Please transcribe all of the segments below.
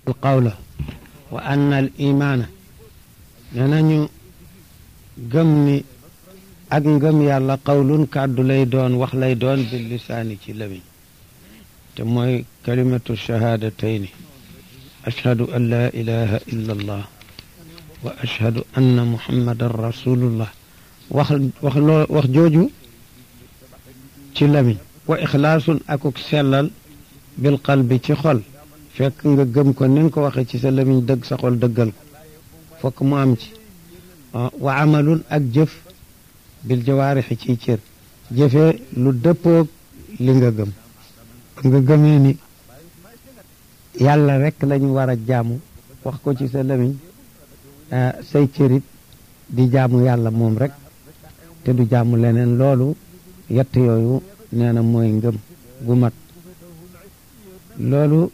alqawla wa anna al imaana nee nañu gëm ni ak ngëm yàlla qawlun kàddu lay doon wax lay doon bil lisaani ci lamiñ te mooy kalimatu shahaadatayni ashhadu an laa ilaha illa allah wa ashhadu anna muhammadan rasulullah wax wax loo wax jooju ci lamiñ wa ixlaasun akuk sellal bil qalbi ci xol fekk nga gëm ko ni nga ko waxee ci sa lamiñ dëgg sa xol dëggal ko fokk mu am ci wa amalun ak jëf bil jawaarixi ciy cër jëfee lu dëppoog li nga gëm nga gëmee ni yàlla rek lañu war a jaamu wax ko ci sa lamiñ say cërit di jaamu yàlla moom rek te du jaamu leneen loolu yett yooyu nee na mooy ngëm gu mat loolu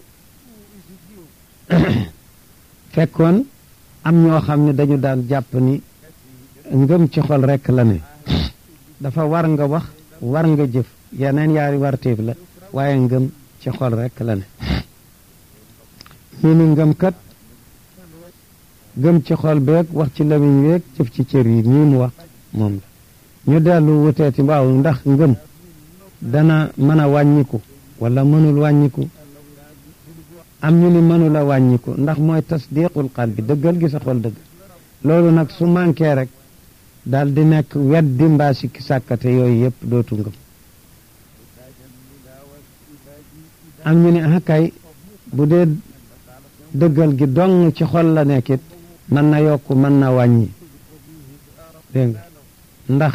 fekkoon am ñoo xam ne dañu daan jàpp ni ngëm ci xol rekk la ne dafa war nga wax war nga jëf yeneen yaari warteef la waaye ngëm ci xol rekk la ne ñu ni ngëm kat gëm ci xol beeg wax ci lamiñ weeg jëf ci cër yi nii mu wax moom la ñu dellu wuteeti waaw ndax ngëm dana mën a wàññiku wala mënul wàññiku am ñu ni mënul a wàññiku ndax mooy tasdiqul qalbi dëggal gi sa xol dëgg loolu nag su manqué rek daal di nekk weddi mbaa sikki sàkkate yooyu yëpp dootu ngëm am ñu ni ah kay bu dee dëggal gi dong ci xol la nekkit mën na yokk mën na wàññi dégg nga ndax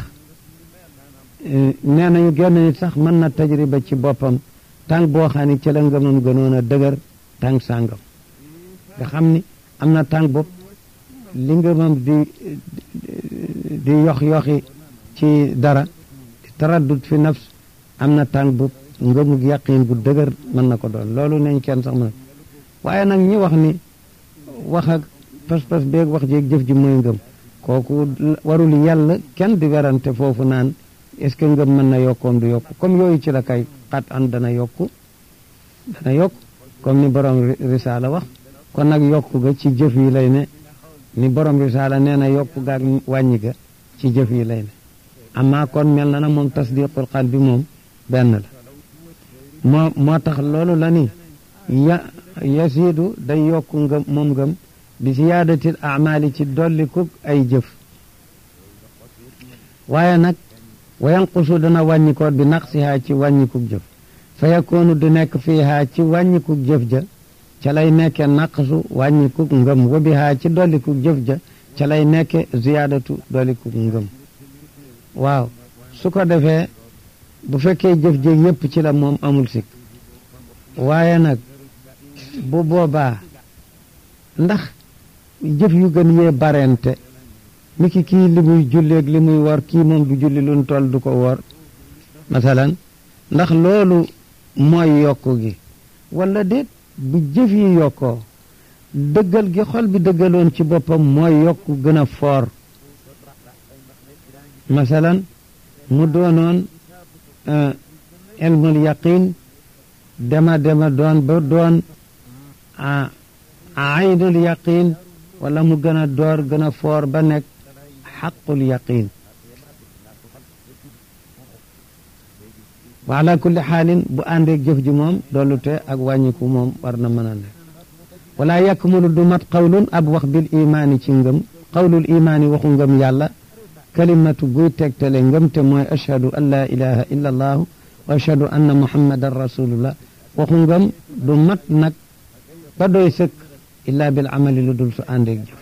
nee nañu genn nit sax mën na tajriba ci boppam tànk boo xam ni ci la ngëmam gënoon a dëgër tànk sàngam nga xam ni am na tànk bopp li ngëmam di di yox yoxi ci dara di taraddut fi nafs am na tànk bopp ngëmug yàqin gu dëgër mën na ko doon loolu neñ kenn sax mën waaye nag ñi wax ni wax ak pas-pas beeg wax jeeg jëf ji mooy ngëm kooku warul yàlla kenn di werante foofu naan est-ce que ngëm mën na yokkoom du yokku comme yooyu ci la kay xat an dana yokku dana yokk comme ni borom risaala wax kon nag yokku ga ci jëf yi lay ne ni borom risaala nee na yokku gaag wàññi ga ci jëf yi lay ne amaa kon mel na na moom tasdiqul xal bi moom benn la moo moo tax loolu la ni ya yasiidu day yokku ngëm moom ngëm bi siyaadatil amali ci dollikuk ay jëf waaye nag wa yanqusu dana wàññikoot bi naqsihaa ci wàññikuk jëf fa yakoonu du nekk fiihaa ci wàññikuk jëf ja ca lay nekke naqsu wàññikuk ngëm wa bihaa ci dollikuk jëf ja ca lay nekke ziyaadatu dollikuk ngëm waaw su ko defee bu fekkee jëf ja yépp ci la moom amul sikk waaye nag bu boobaa ndax jëf yu gën yee barente mi ki kii li muy julleeg li muy wor kii moom du julli luñ toll du ko wor masalan ndax loolu mooy yokku gi wala déet bu jëf yi yokkoo dëggal gi xol bi dëggaloon ci boppam mooy yokku gën a foor masalan mu doonoon ilmul yaqin dema dema doon ba doon aynul yaqin wala mu gën a door gën a foor ba nekk xaqul yaqin wa ala kulli xaalin bu àndeeg jëf ji moom dollute ak wàññiku moom war na mën a nekk wala yakmulu du mat qawlun ab wax bil imaani ci ngëm qawlul imaani waxu ngëm yàlla kalimatu guy tegtale ngëm te mooy ashhadu an laa ilaha illa allahu wa ashhadu anna muhammadan rasulullah waxu ngëm du mat nag ba doy sëkk illa bil amali lu dul su àndeeg jëf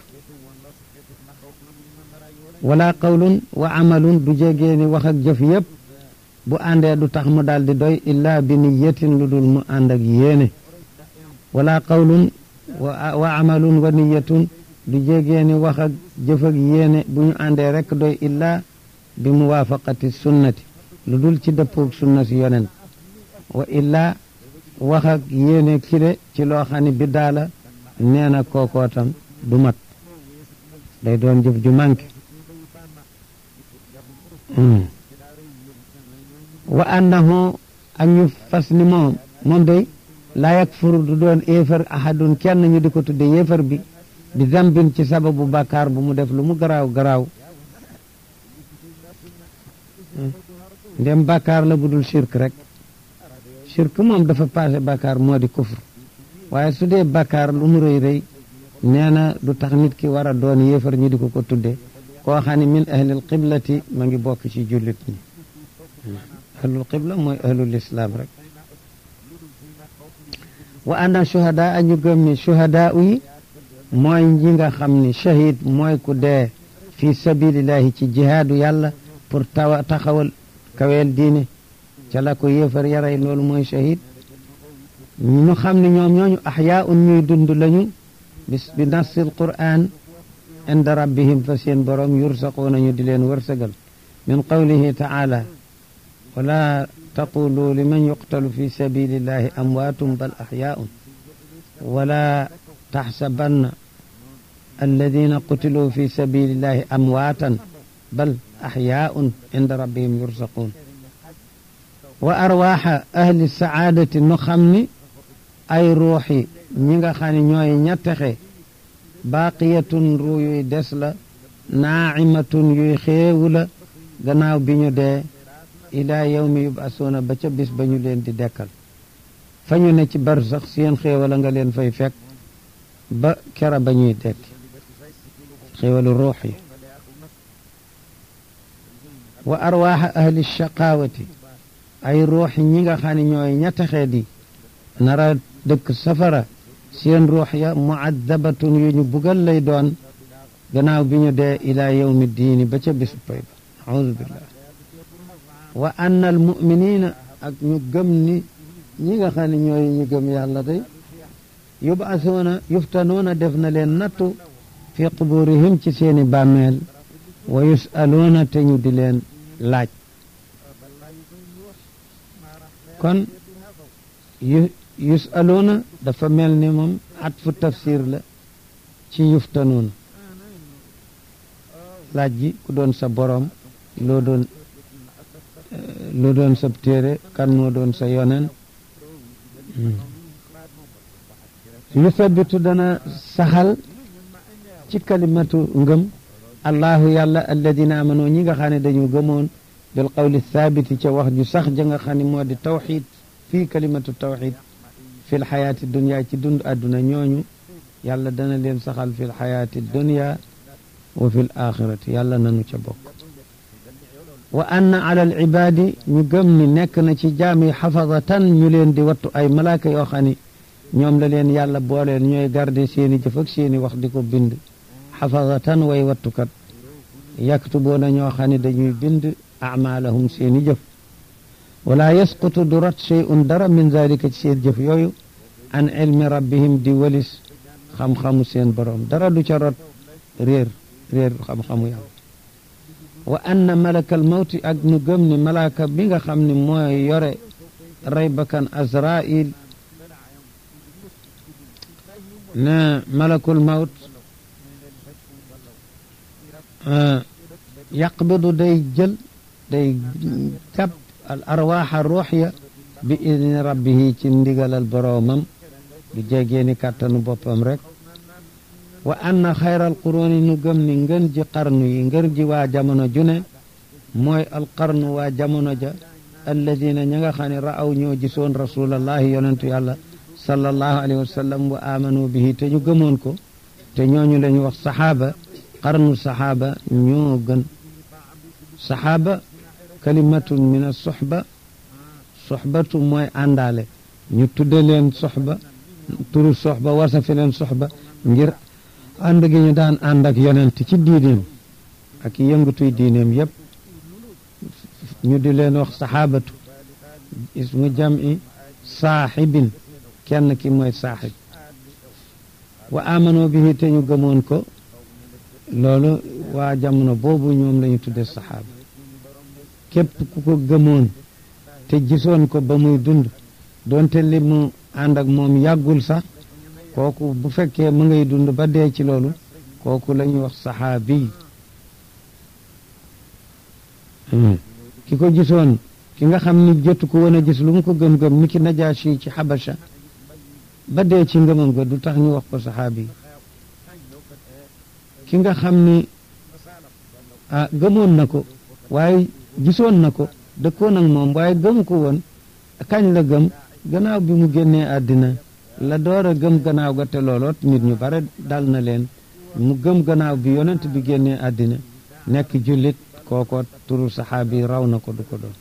wala qawlun wa amalun du jegee ni wax ak jëf yëpp bu àndee du tax mu daal di doy illa bi niyatin lu dul mu ànd ak yéene wala qawlun wa amalun wa niyatun du jegee ni wax ak jëf ak yéene bu ñu àndee rek doy illa bi muwaafaqati sunnati lu dul ci dëppoog sunna si yonent wa illa wax ak yéene kile ci loo xam ne biddaa la nee na kookoo tam du mat day doon jëf ju manqué wa annahu ak ñu fas ni moom moom day laa yakfuru du doon éefar ahadun kenn ñu di ko tudde yéefar bi bi zambin ci sababu bàkkaar bu mu def lu mu garaaw garaaw ndem bàkkaar la bu dul shirk rek shirk moom dafa passé bàkkaar moo di kufr waaye su dee bàkkaar lu mu rëy rëy nee na du tax nit ki war a doon yéefar ñu di ko ko tudde koo xam ne min ahlil qiblati ma ngi bokk ci jullit ñi ahlul qibla mooy ahlul islam rek wa anna shuhada a ñu gëm ni shuhada yi mooy ñi nga xam ni shahid mooy ku dee fi sabilillahi ci jihaadu yàlla pour tawa taxawal kaweel diine ca la ko yéefar yaray loolu mooy shahid ñu xam ne ñoom ñooñu axyaa un ñuy dund lañu bis bi nassil quran inda rabbihim fa seen borom yursaquuna ñu di leen wërsëgal min qawlihi taala wala taqulu liman yuqtalu fi sabilillahi amwaatum bal axyaaun wala taxsabanna alladina qutiluu fi sabilillahi amwaatan bal axyaaun inda rabbihim yursaquun wa arwaaxa ahli saadati nu xam ni ay ruuxi ñi nga xam ne ñooy ñettexe baaqiyatun ruu yuy des la naacimatun yuy xéewu la gannaaw bi ñu dee ilaa yawmi yubasuuna ba ca bis ba ñu leen di dekkal fa ñu ne ci bar sax seen xéewala nga leen fay fekk ba kera ba ñuy dekki xéewalu ruux yi wa arwaaxa ahli shaqaawati ay ruuxi ñi nga xam ne ñooy ñettaxee di nara dëkk safara seen ruux ya muaddabatun yu ñu bugal lay doon gannaaw bi ñu dee ilaa yawmi diini ba ca bisu pay ba audu billah wa anna al muminina ak ñu gëm ni ñi nga xam ne ñooy ñu gëm yàlla day yubasuuna yuftanoona def na leen nattu fi quburihim ci seeni bàmmeel wa yusaluuna te ñu di leen laaj kon yusaluuna dafa mel ni moom atfu tafsir la ci yuftanuuna laaj ji ku doon sa borom loo doon loo doon sa téere kan moo doon sa yonen yusabitu dana saxal ci kalimatu ngëm allahu yàlla alladina amano ñi nga xam ne dañu gëmoon bil qawli thabiti ca wax ju sax ja nga xam ne moo di tawxid fii kalimatu tawxid fi lxayaati dunia ci dund àdduna ñooñu yàlla dana leen saxal fi lxayaati dunia wa fi l axirati yàlla nanu ca bokk wa anna ala al ibaadi ñu gëm ni nekk na ci jaam yi xafadatan ñu leen di wattu ay malaaka yoo xam ni ñoom la leen yàlla booleel ñooy garde seeni jëf ak seeni wax di ko bind xafadatan way wattukat yaktubuuna ñoo xam ne dañuy bind amaalahum seeni jëf wala yasqutu du rat shay'un dara min zalika ci seen jëf yooyu an ilmi rabbihim di walis xam-xamu seen borom dara du ca rot réer réer xam-xamu yàlla wa anna malakal mawti ak ñu gëm ni malaaka bi nga xam ne mooy yore rey bakkan azrail ne malakul mawt yaqbidu day jël day jàpp al arwaaxa ruux ya bi idni rabbihi ci ndigalal boroomam du jegee ni kàttanu boppam rek wa anna xayral quruni nu gëm ni ngën ji qarnu yi ngën ji waa jamono june mooy alqarnu waa jamono ja alladina ña nga xam ne ra'aw ñoo gisoon rasulallahi yonentu yàlla sallallahu alayhi wa sallam wa amanu bihi te ñu gëmoon ko te ñooñu la ñu wax saxaaba qarnu saxaaba ñoo gën saxaaba kalimatun min as-suxba suxbatu mooy àndaale ñu tudde leen soxba turu soxba wasafi leen soxba ngir ànd gi ñu daan ànd ak yonent ci diineem ak yëngatuy diineem yépp ñu di leen wax saxaabatu ismu jam'i saaxibin kenn ki mooy saaxib wa amano bihi te ñu gëmoon ko loolu waa jamono boobu ñoom la ñu tudde saxaaba képp ku ko gëmoon te gisoon ko ba muy dund doonte li mu ànd ak moom yàggul sax kooku bu fekkee mu ngay dund ba dee ci loolu kooku la ñuy wax saxaabi ki ko gisoon ki nga xam ni jotu ko woon a gis lu mu ko gëm-gëm ni ki najaasi ci xabasha ba dee ci ngëmam ga du tax ñu wax ko saxaabi ki nga xam ni ah gëmoon na ko waaye gisoon na ko dëkkoon ak moom waaye gëm ko woon kañ la gëm gannaaw bi mu génnee àddina la door a gëm gannaaw ga te looloot nit ñu bare dal na leen mu gëm gannaaw bi yonent bi génnee àddina nekk jullit kooko turu saxaabi raw na ko du ko doon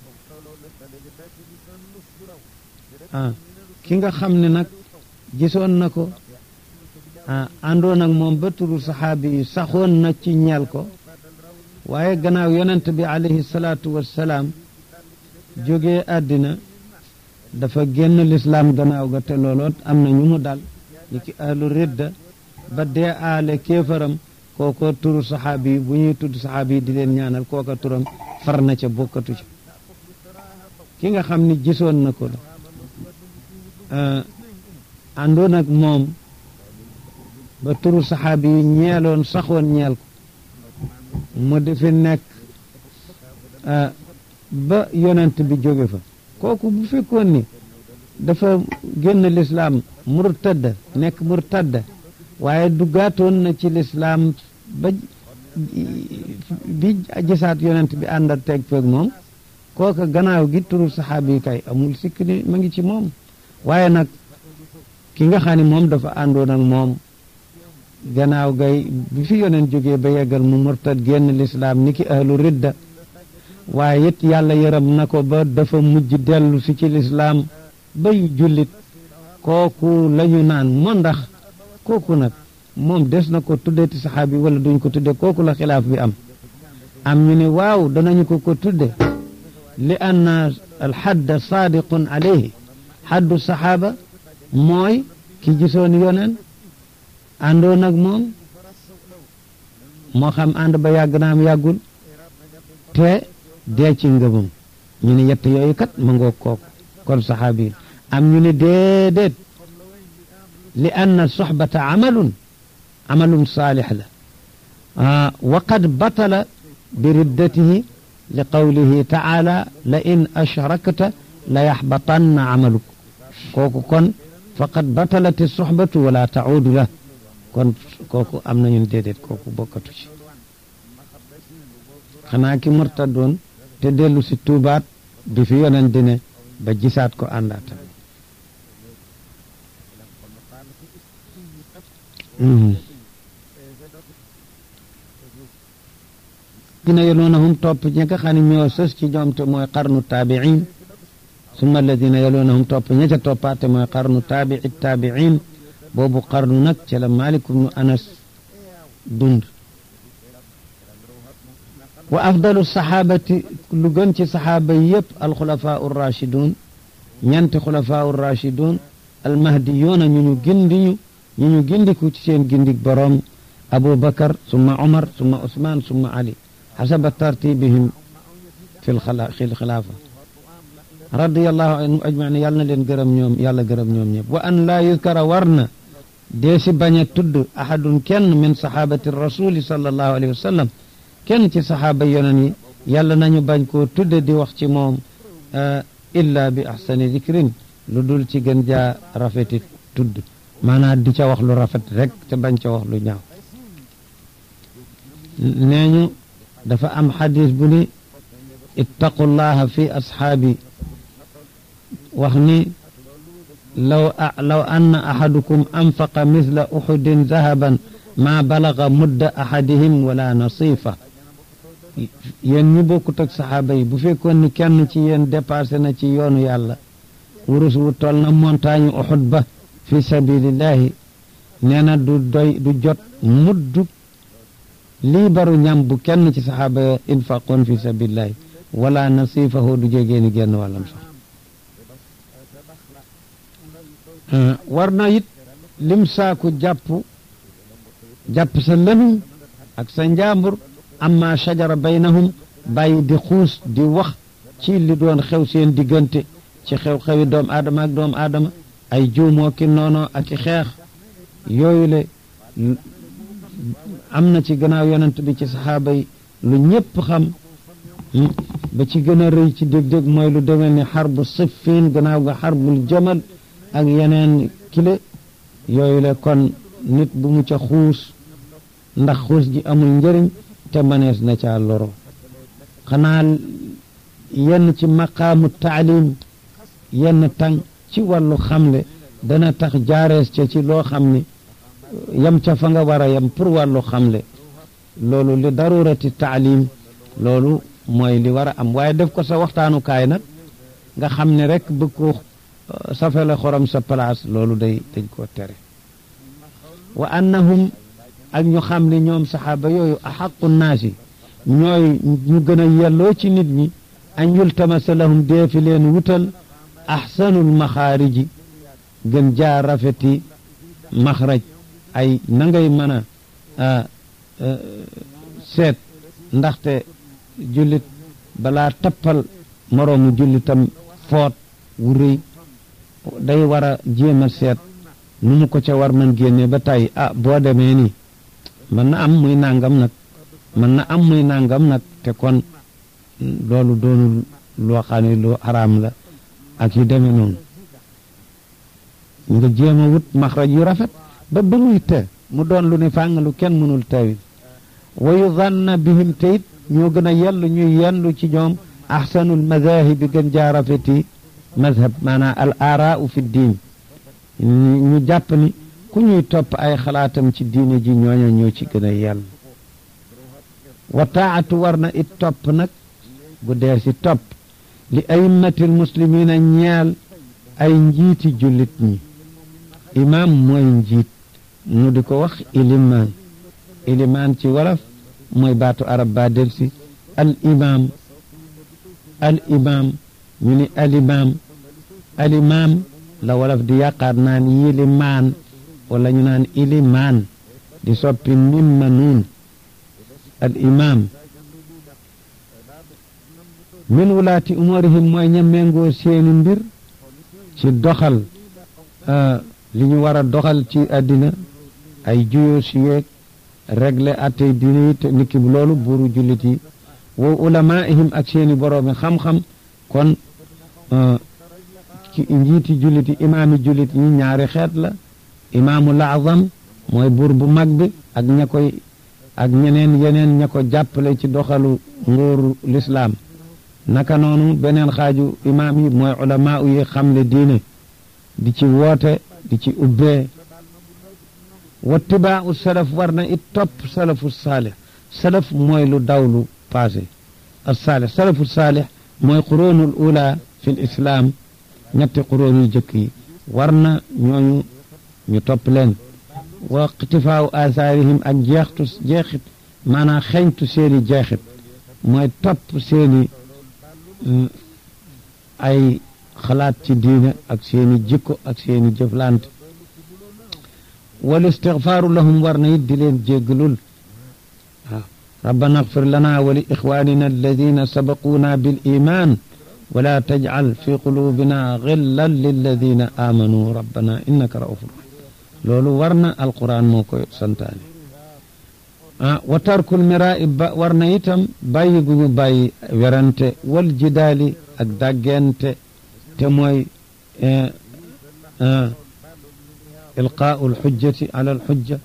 ah ki nga xam ne nag gisoon na ko ah àndoon ak moom ba turu saxaabi yi saxoon na ci ñeel ko waaye gannaaw yonent bi alayhi salaatu wassalaam jógee àddina dafa génn lislaam gannaaw ga te looloot am na ñu mu dal ni ki ahlu ridda ba dee aale kéefaram kooko turu saxaabi yi bu ñuy tudd saxaabi yi di leen ñaanal kooka turam far na ca bokkatu ca ki nga xam ni gisoon na ko la àndoon ak moom ba turu saxaabi yi ñeeloon saxoon ñeel ko mu defi nekk ba yonent bi jóge fa kooku bu fekkoon ni dafa génn lislaam murtadda nekk murtadda waaye duggaatoon na ci lislaam ba bi gisaat yonent bi àndat teg feeg moom kooka gannaaw gi turu saxaabi yi kay amul sikk ni ma ngi ci moom waaye nag ki nga xam ne moom dafa àndoon ak moom gannaaw gay bi fi yonent jógee ba yeggal mu murtad génn lislaam ni ki ahlu ridda waaye it yàlla yërëm na ko ba dafa mujj dellu si ci lislaam bay jullit kooku lañu naan moo ndax kooku nag moom des na ko tuddeti saxaabi wala duñ ko tudde kooku la xilaaf bi am am ñu ne waaw danañu ko ko tudde li anna alxadda saadiqun alayhi xaddu saxaaba mooy ki gisoon yoneen àndoon ak moom moo xam ànd ba yàgg na am yàggul te dee ci ngëmam ñu ne yett yooyu kat ma ngoog kooku kon saxaabi am ñu ne déedéet li anna soxbata amalun amalun saalix la wa qad batala bi riddatihi li qawlihi taala la in ashrakta la yaxbatanna amaluk kooku kon faqad batalati soxbatu wala taudu la kon kooku am nañu déedéet kooku bokkatu ci xanaa ki murtadoon te dellu si tuubaat bi fi yonent dine ba gisaat ko àndaatam dina yaloonahum topp ña nga xam ne ñoo sës ci ñoom te mooy qarnu taabiin summa alladina yaloonahum topp ña ca toppaat te mooy qarnu taabii taabiin boobu qarnu nag ca la Maalik ibnu Anas dund wa afdalu saxaabati lu gën ci saxaaba yëpp alxulafaa urrachidun ñanti xulafaa urrachidun almahdiyuuna ñu ñu gindiñu ñu ñu gindiku ci seen gindik boroom Abu Bakar summa Umar summa Usmaan summa Ali xasaba tartibihim fi lxilaafa radiyallahu anhum ajmain yàlla na leen gërëm ñoom yàlla gërëm ñoom ñëpp wa an laa yuzkara war na dee si bañ a tudd ahadun kenn min saxaabati rasuli sallallahu alayhi wa sallam kenn ci saxaaba yonen yi yàlla nañu bañ koo tudde di wax ci moom illa bi ahsani zikrin lu dul ci gën jaa rafeti tudd maanaam di ca wax lu rafet rek te bañ ca wax lu ñaaw nee ñu dafa am xadis bu ni ittaqullaha fi asxaabi wax ni law law anna ahadukum anfaqa misla uxudin zahaban maa balaga mudda ahadihim wala nasifa yéen ñi bokkut ak saxaaba yi bu fekkoon ni kenn ci yéen dépassé na ci yoonu yàlla wurus wu toll na montagne uxud ba fi sabilillahi nee na du doy du jot muddu lii baru ñam bu kenn ci saxaaba ya infaqoon fi sabilillahi wala nasifahu du jegee ni génn wàllam sax war na it lim saaku jàpp jàpp sa lëmiñ ak sa njaambur amma shajara baynahum bàyyi di xuus di wax ci li doon xew seen diggante ci xew-xewi doom aadama ak doom aadama ay juumoo ki noonoo ak i xeex yooyu le am na ci gannaaw yonent bi ci saxaaba yi lu ñëpp xam ba ci gën a rëy ci dég-dég mooy lu demee ni xarbu siffin gannaaw ga xarbul jamal ak yeneen kile yooyu le kon nit bu mu ca xuus ndax xuus ji amul njëriñ te manees na caa loro xanaa yenn ci maqaamu taalim yenn tàng ci wàllu xamle dana tax jaarees ca ci loo xam ni yam ca fa nga war a yam pour wàllu xamle loolu li darurati taalim loolu mooy li war a am waaye def ko sa waxtaanukaay nag nga xam ne rek bëgg ko safele xorom sa place loolu day dañ koo tere wa annahum ak ñu xam ne ñoom saxaaba yooyu axaqu naasi ñooy ñu gën a yelloo ci nit ñi an yultamasa lahum deefi leen wutal axsanul maxaariji gën jaa rafeti maxraj ay na ngay mën a seet ndaxte jullit balaa tappal moroomu jullitam foot wu rëy day war a jéem a seet nu mu ko ca war man génne ba tey ah boo demee nii mën na am muy nangam nag mën na am muy nangam nag te kon loolu doonul loo xam ne lu xaraam la ak yu demee noonu nga jéem a wut maxraj yu rafet ba ba muy te mu doon lu ne fàng lu kenn mënul tawil wa yudanna bihim te it ñoo gën a yellu ñuy yenlu ci ñoom ahsanul madahibi gën jaa rafeti madhab maanaam al aaraau fi diin ñu jàpp ni ku ñuy topp ay xalaatam ci diine ji ñooña ñoo ci gën a yell wa taatu war na it topp nag bu dee si topp li aimmatil muslimina ñeel ay njiiti jullit ñi imaam mooy njiit nu di ko wax ilimaan ilimaan ci wolof mooy baatu arab ba del si al imaam al imaam ñu ni al imaam al imaam la wolof di yàqaat naan yilimaan wala ñu naan ilimaan di soppi mim ma nuun al imaam min wulaati umurihim mooy ña méngoo seeni mbir ci doxal li ñu war a doxal ci àddina ay juyoo si yeeg régler attey diine yi te niki loolu buuru jullit yi wa ulamaihim ak seeni boroomi xam-xam kon ci njiiti jullit yi imaami jullit yi ñaari xeet la imaamul azam mooy buur bu mag bi ak ña koy ak ñeneen yeneen ña ko jàppale ci doxalu nguuru lislaam naka noonu beneen xaaju imaam yi mooy ulamaa yi xamle diine di ci woote di ci ubbee wattibaau salaf war na it topp salafu saalih salaf mooy lu dawlu passé as saalih salafu saalih mooy quroonul ula fi l islaam ñetti quroon yu jëkk yi war na ñooñu ñu topp leen wa iqtifaaw asaarihim ak jeextu jeexit maanaam xeñtu seeni jeexit mooy topp seeni ay xalaat ci diine ak seeni jikko ak seeni jëflante wal istigfaaru lahum war na it di leen jéggalul waaw rabbana agfir lana wa li ixwanina alladina sabaquuna bil iman wala tajcal fi qulubina gillan lilladina amanu rabbana innaka raufur rahim loolu war na alquran moo koy santaane ah wa tarkul miraa ba war na itam bàyyi gu ñu bàyyi werante wal jidaali ak dàggente te mooy ilqaau alxujjati ala alxujja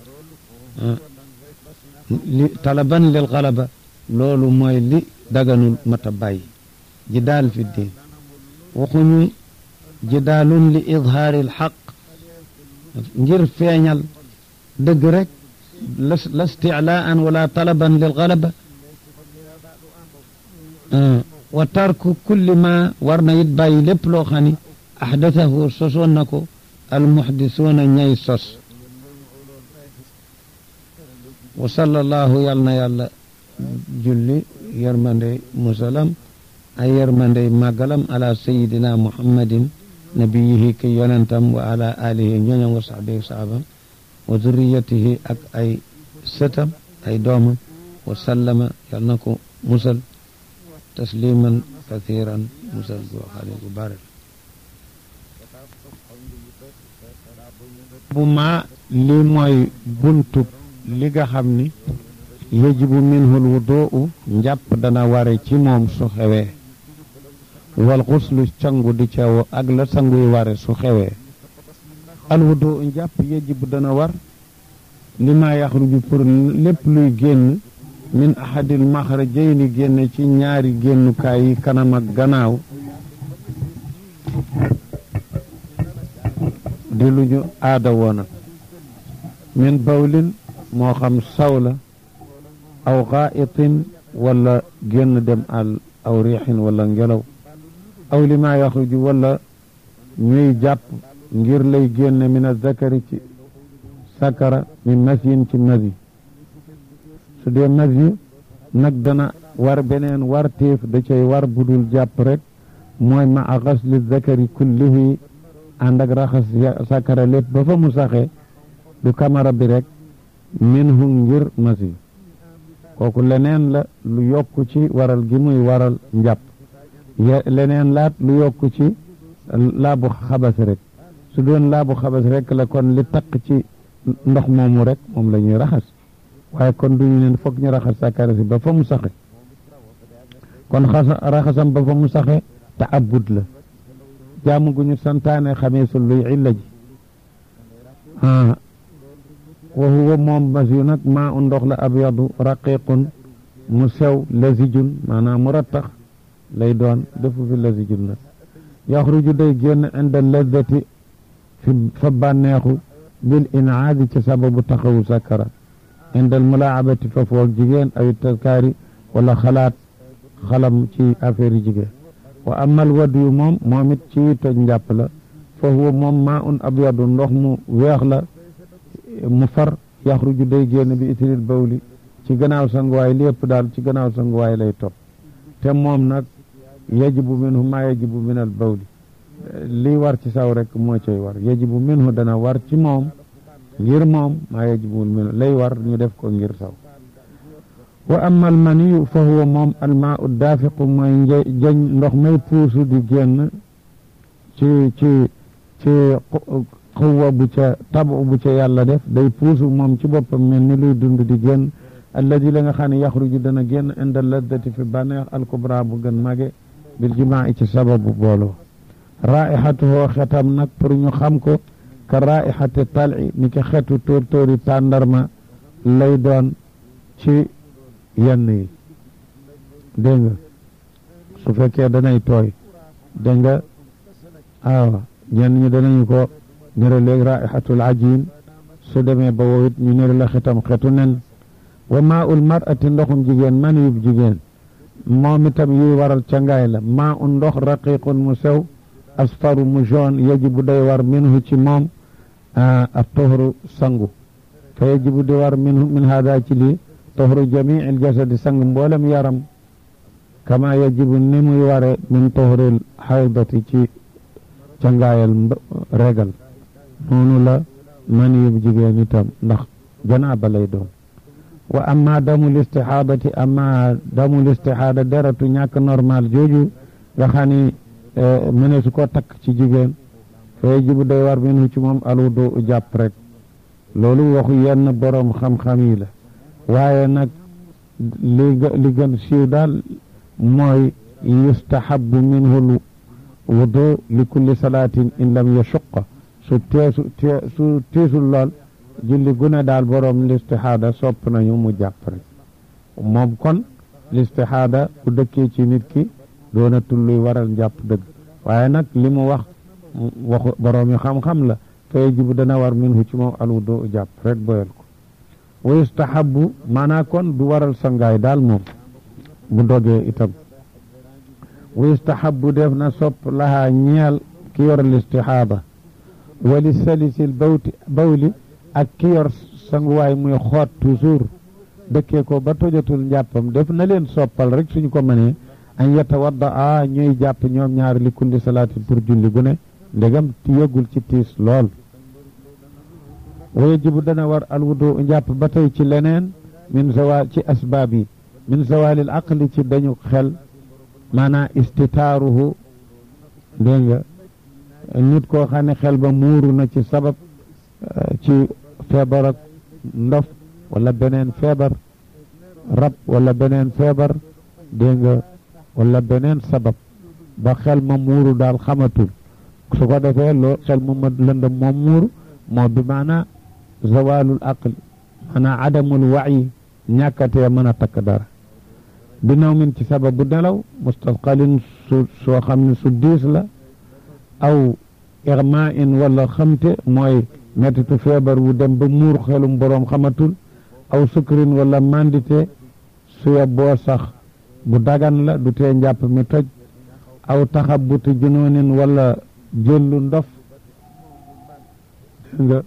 li talaban lil galaba loolu mooy li daganul mata bàyyi jidaal fi diin waxuñu jidaalun li idhaari alxaq ngir feeñal dëgg rek la isticlaan wala talaban lil galaba wa tarku kulli ma war na it bàyyi lépp loo xam ni axdathahu sosoon na ko almuxdisuuna ñay sos wa sallallahu yal na yàlla julli yërmandey musalam ay yërmandey màggalam ala sayidina muhammadin nabiyihi ki yonentam wa ala alihi ñoñam wa saxbihi saxaabam wa zurriyatihi ak ay sëtam ay doomam wa sallama yal na ko musal tasliman kathiran musal goo xale gu bare bu ma li mooy buntu li nga xam ni yajibu minhul wuduu njàpp dana ware ci moom su xewee wal xuslu cangu di ca ak la sanguy ware su xewee alwudu njàpp yajibu dana war li ma yaxruju pour lépp luy génn min ahadil maxrajayni génn ci ñaari génnukaay yi kanam ak gannaaw di lu ñu aada woona min bawlin moo xam saw la aw xaa'itin wala génn dem al aw riixin wala ngelaw aw li ma yaxruju wala ñuy jàpp ngir lay génne min azakari ci sakara min masyin ci masi su dee masi nag dana war beneen war téef da cay war budul jàpp rek mooy ma a xasli zakari kullihi ànd ak raxas sakara lépp ba fa mu saxe du kamara bi rek minhu ngir masi kooku leneen la lu yokku ci waral gi muy waral njàpp leneen laat lu yokku ci laabu xabas rek su doon laabu xabas rek la kon li taq ci ndox moomu rek moom la ñuy raxas waaye kon duñu neen foog ñu raxas sakara si ba fa mu saxe kon xasa raxasam ba fa mu saxe te abud la jaamu gu ñu santaane xamee su luy illa ji a wa huwa moom mas yu nag maa u ndox la abyadu raqiqun mu sew lazijun maanaam mu rattax lay doon defu fi lazijun nag yaxruju day génn inda lazzati fi fa bànneexu bil inaadi ci sababu taxawu sakara inda al mulaabati fa foog jigéen ay taskaari wala xalaat xalam ci affaire yi jigéen wa amal wadiyu moom moom it ci toj njàpp la fa huwa moom maa un abyadu ndox mu weex la mu far yaxruju day génn bi itril bawli ci gannaaw sanguwaay lépp daal ci gannaaw sanguwaay lay topp te moom nag yajibu minhu maa yajibu min al bawli lii war ci saw rek moo cay war yajibu minhu dana war ci moom ngir moom maa yajibu minhu lay war ñu def ko ngir saw wa amma al maniyu fa huwa moom al maa u daafiqu mooy jañ ndox may puusu di génn ci ci ci xuwa bu ca tabu bu ca yàlla def day puusu moom ci boppam mel ni luy dund di génn alladi la nga xam ne yaxruju dana génn inda laddati fi bànneex alkubra bu gën mage bil jimaa ci sababu booloo raihatuhoo xetam nag pour ñu xam ko ka raihati tali ni ki xetu tóor tóori tàndarma lay doon ci yenn yi dégg nga su fekkee danay tooy dégg nga awa ñenn ñi danañu ko nira léegi raihatul ajin su demee ba wowit ñu nira la xetam xetu nen wa maa ul mar'ati ndoxum jigéen man yub jigéen moom itam yuy waral cangaay la maa un ndox raqiqun mu sew asfaru mu jaune yajibu day war minhu ci moom a tohru sangu fa yajibu di war minhu min hada ci lii tohru jamii il jasadi sang mboolem yaram kama yajibu ni muy ware min tohril haydati ci cangaayal regal noonu la man yub jigéen itam ndax janaaba lay doon wa amma damul istixaadati amma damul istixaada deratu ñàkk normal jooju nga xam ni mëne su ko takk ci jigéen fa yajibu day war minhu ci moom alwudu jàpp rek loolu waxu yenn boroom xam-xam yi la waaye nag li li gën siiw daal mooy yustahabu minhu wudu li kulli salaatin in lam yashuqa su teesu su tiisul lool julli gune daal boroom listihaada sopp nañu mu jàpp rek moom kon listihaada bu dëkkee ci nit ki doonatul luy waral njàpp dëgg waaye nag li mu wax waxu boroom yi xam-xam la fa yajibu dana war minhu ci moom alwudu jàpp rek boyal ko wa yustahabu maanaa kon du waral sangaay daal moom bu dogee itam wa yustahabu def na sopp lahaa ñeel ki yor listihaada wali salisil bawti bawli ak ki yor sanguwaay muy xoot toujours dëkkee ko ba tojatul njàppam def na leen soppal rek suñu ko mënee an yatawadda a ñuy jàpp ñoom ñaar li kulli salaatin pour julli gu ne ndegam yëggul ci tiis lool wa yajibu dana war alwudu njàpp ba tey ci leneen min zawal ci asbaab yi min zawalil aqli ci dañu xel maanaa istitaaruhu dégg nga nit koo xam ne xel ba muuru na ci sabab ci feebar ak ndof wala beneen feebar rab wala beneen feebar dégg nga wala beneen sabab ba xel ma muuru daal xamatul su ko defee loo xel mu ma lëndëm moom muuru moo bi maanaa zawalul aql maanaa adamul wayi ñàkkatee mën a takk dara bi naw min ci sababu nelaw mustasqalin su soo xam ne su diis la aw irma in wala xamte mooy mettitu feebar wu dem ba muur xelum boroom xamatul aw sukrin wala mandité suya boo sax bu dagan la du tee njàpp mi toj aw taxabuti junoonin wala jëllu ndof nga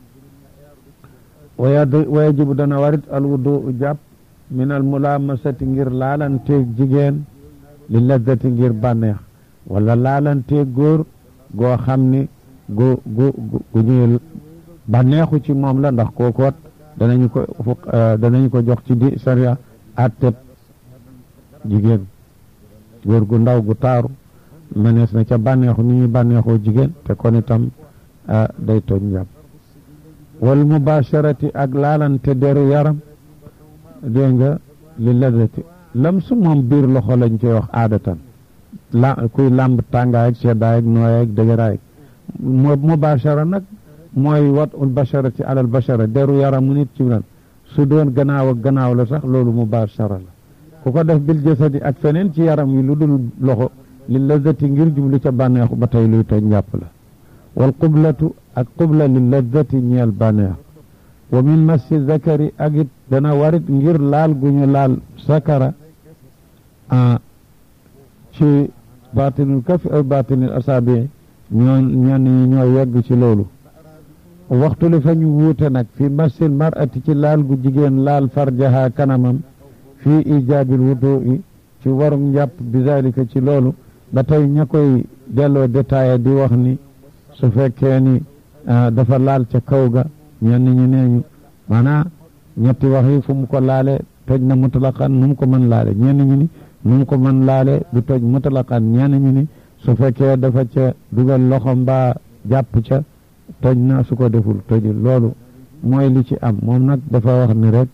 waya wayajibu dana warit alwudu jàpp min al mulaamasati ngir laalanteeg jigéen li lazzati ngir bànneex wala laalanteeg góor goo xam ni gu gu gu ñuy bànneexu ci moom la ndax kookoot danañu ko danañu ko jox ci di sariya atteb jigéen góor gu ndaw gu taaru mënees na ca bànneexu ni ñuy bànneexoo jigéen te kon itam day toj njàpp wal mubasharati ak laalante deru yaram dégg nga li lazati lam su moom biir loxo lañ koy wax aadatan la kuy làmb tàngaay ak seddaay ak nooyaay ak dëgëraay mo mubashara nag mooy wat ul basharati alal bashara deru yaramu nit ci lan su doon gannaaw ak gannaaw la sax loolu mubashara la ku ko def bil jasadi ak feneen ci yaram yi lu dul loxo li lazati ngir jublu ca bànneexu ba tey luy toj njàpp la wal qublatu ak qubla li lazati ñeel bànneex wa min massi zakari ak it dana warit ngir laal gu ñu laal sakara ci batinul kafi aw batinul asaabi ñoo ñenn ñi ñoo yegg ci loolu waxtu li fa ñu wuute nag fi massil mar'ati ci laal gu jigéen laal farjaha kanamam fii ijaabil wudu'i ci warum njàpp bi zalika ci loolu ba tey ña koy delloo détaillé di wax ni su fekkee ni dafa laal ca kaw ga ñenn ñi nee ñu maanaa ñetti wax yi fu mu ko laale toj na mutlaqan nu mu ko mën laale ñenn ñi ni nu mu ko mën laale du toj mutlaqan ñenn ñi ni su fekkee dafa ca dugal loxo mbaa jàpp ca toj na su ko deful tojul loolu mooy li ci am moom nag dafa wax ni rek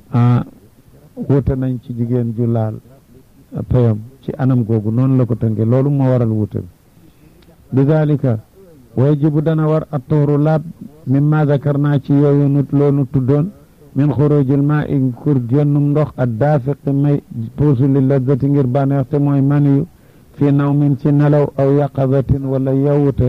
wute nañ ci jigéen ju laal payam ci anam googu noonu la ko tënke loolu moo waral wute bi dalika wajibu dana war a tuuru laab mimma zakar naa ci yooyu nut loonu tuddoon min xurujil maa i kur génnum ndox ak daafiqi may puusu li lazzati ngir bànneex te mooy maniyu fii naw min ci nelaw aw yaqazatin wala yewwute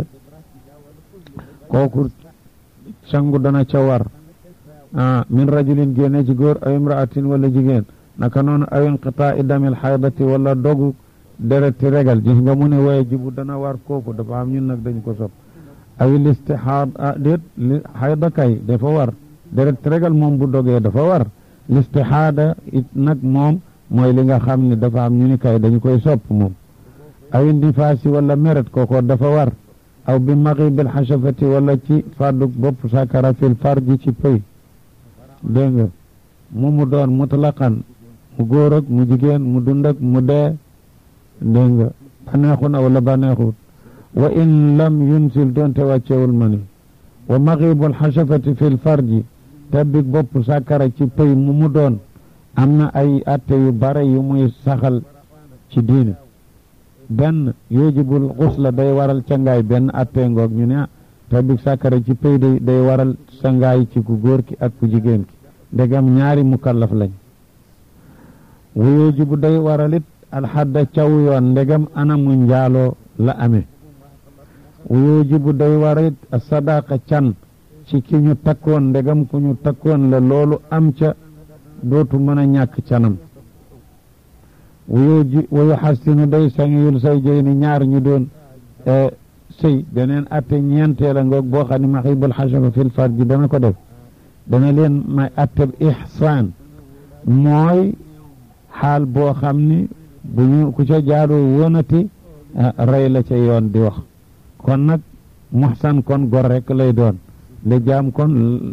kooku sangu dana ca war ah min rajulin génne ci góor aw imraatin wala jigéen naka noonu aw inqitaa i damil xaydati wala dogu dereti regal gis nga mu ne wajibu dana war kooku dafa am ñun nag dañ ko sopp awi listihaad ah déet li xayda kay dafa war deret regal moom bu dogee dafa war listihaada it nag moom mooy li nga xam ne dafa am ñu ni kay dañu koy sopp moom awi ndifaasi wala meret kooko dafa war aw bi maxibil xasafati wala ci fàdduk bopp sakara fil farji ci pëy dégg nga mu mu doon mutlaqan mu góor ak mu jigéen mu dund ak mu dee dégg nga baneexu na wala baneexut wa in lam yunsil doonte wàccewul mani wa maxibul xasafati fil farji tabbik bopp sàkkara ci pëy mu mu doon am na ay atte yu bare yu muy saxal ci diine benn yujibul xusla day waral cangaay benn atte ngoog ñu ne ah tabbik sàkkara ci pëy day day waral sangaay ci ku góor ki ak ku jigéen ki ndegam ñaari mukallaf lañ wa yujibu day waralit alxadda caw yoon ndegam anamu njaaloo la amee wujubu day warit sadaqa can ci ki ñu takkoon ndegam ku ñu takkoon la loolu am ca dootu mën a ñàkk canam wuyuji wayu xastinu day sangiyul say jëy ni ñaar ñu doon sëy beneen atte ñeenteel a ngoog boo xam ne maxibul xasafa fil farji dana ko def dana leen may atteb ihsaan mooy xaal boo xam ni bu ñu ku ca jaadoo wonati rey la ca yoon di wax kon nag muxsan kon gor rek lay doon li jaam kon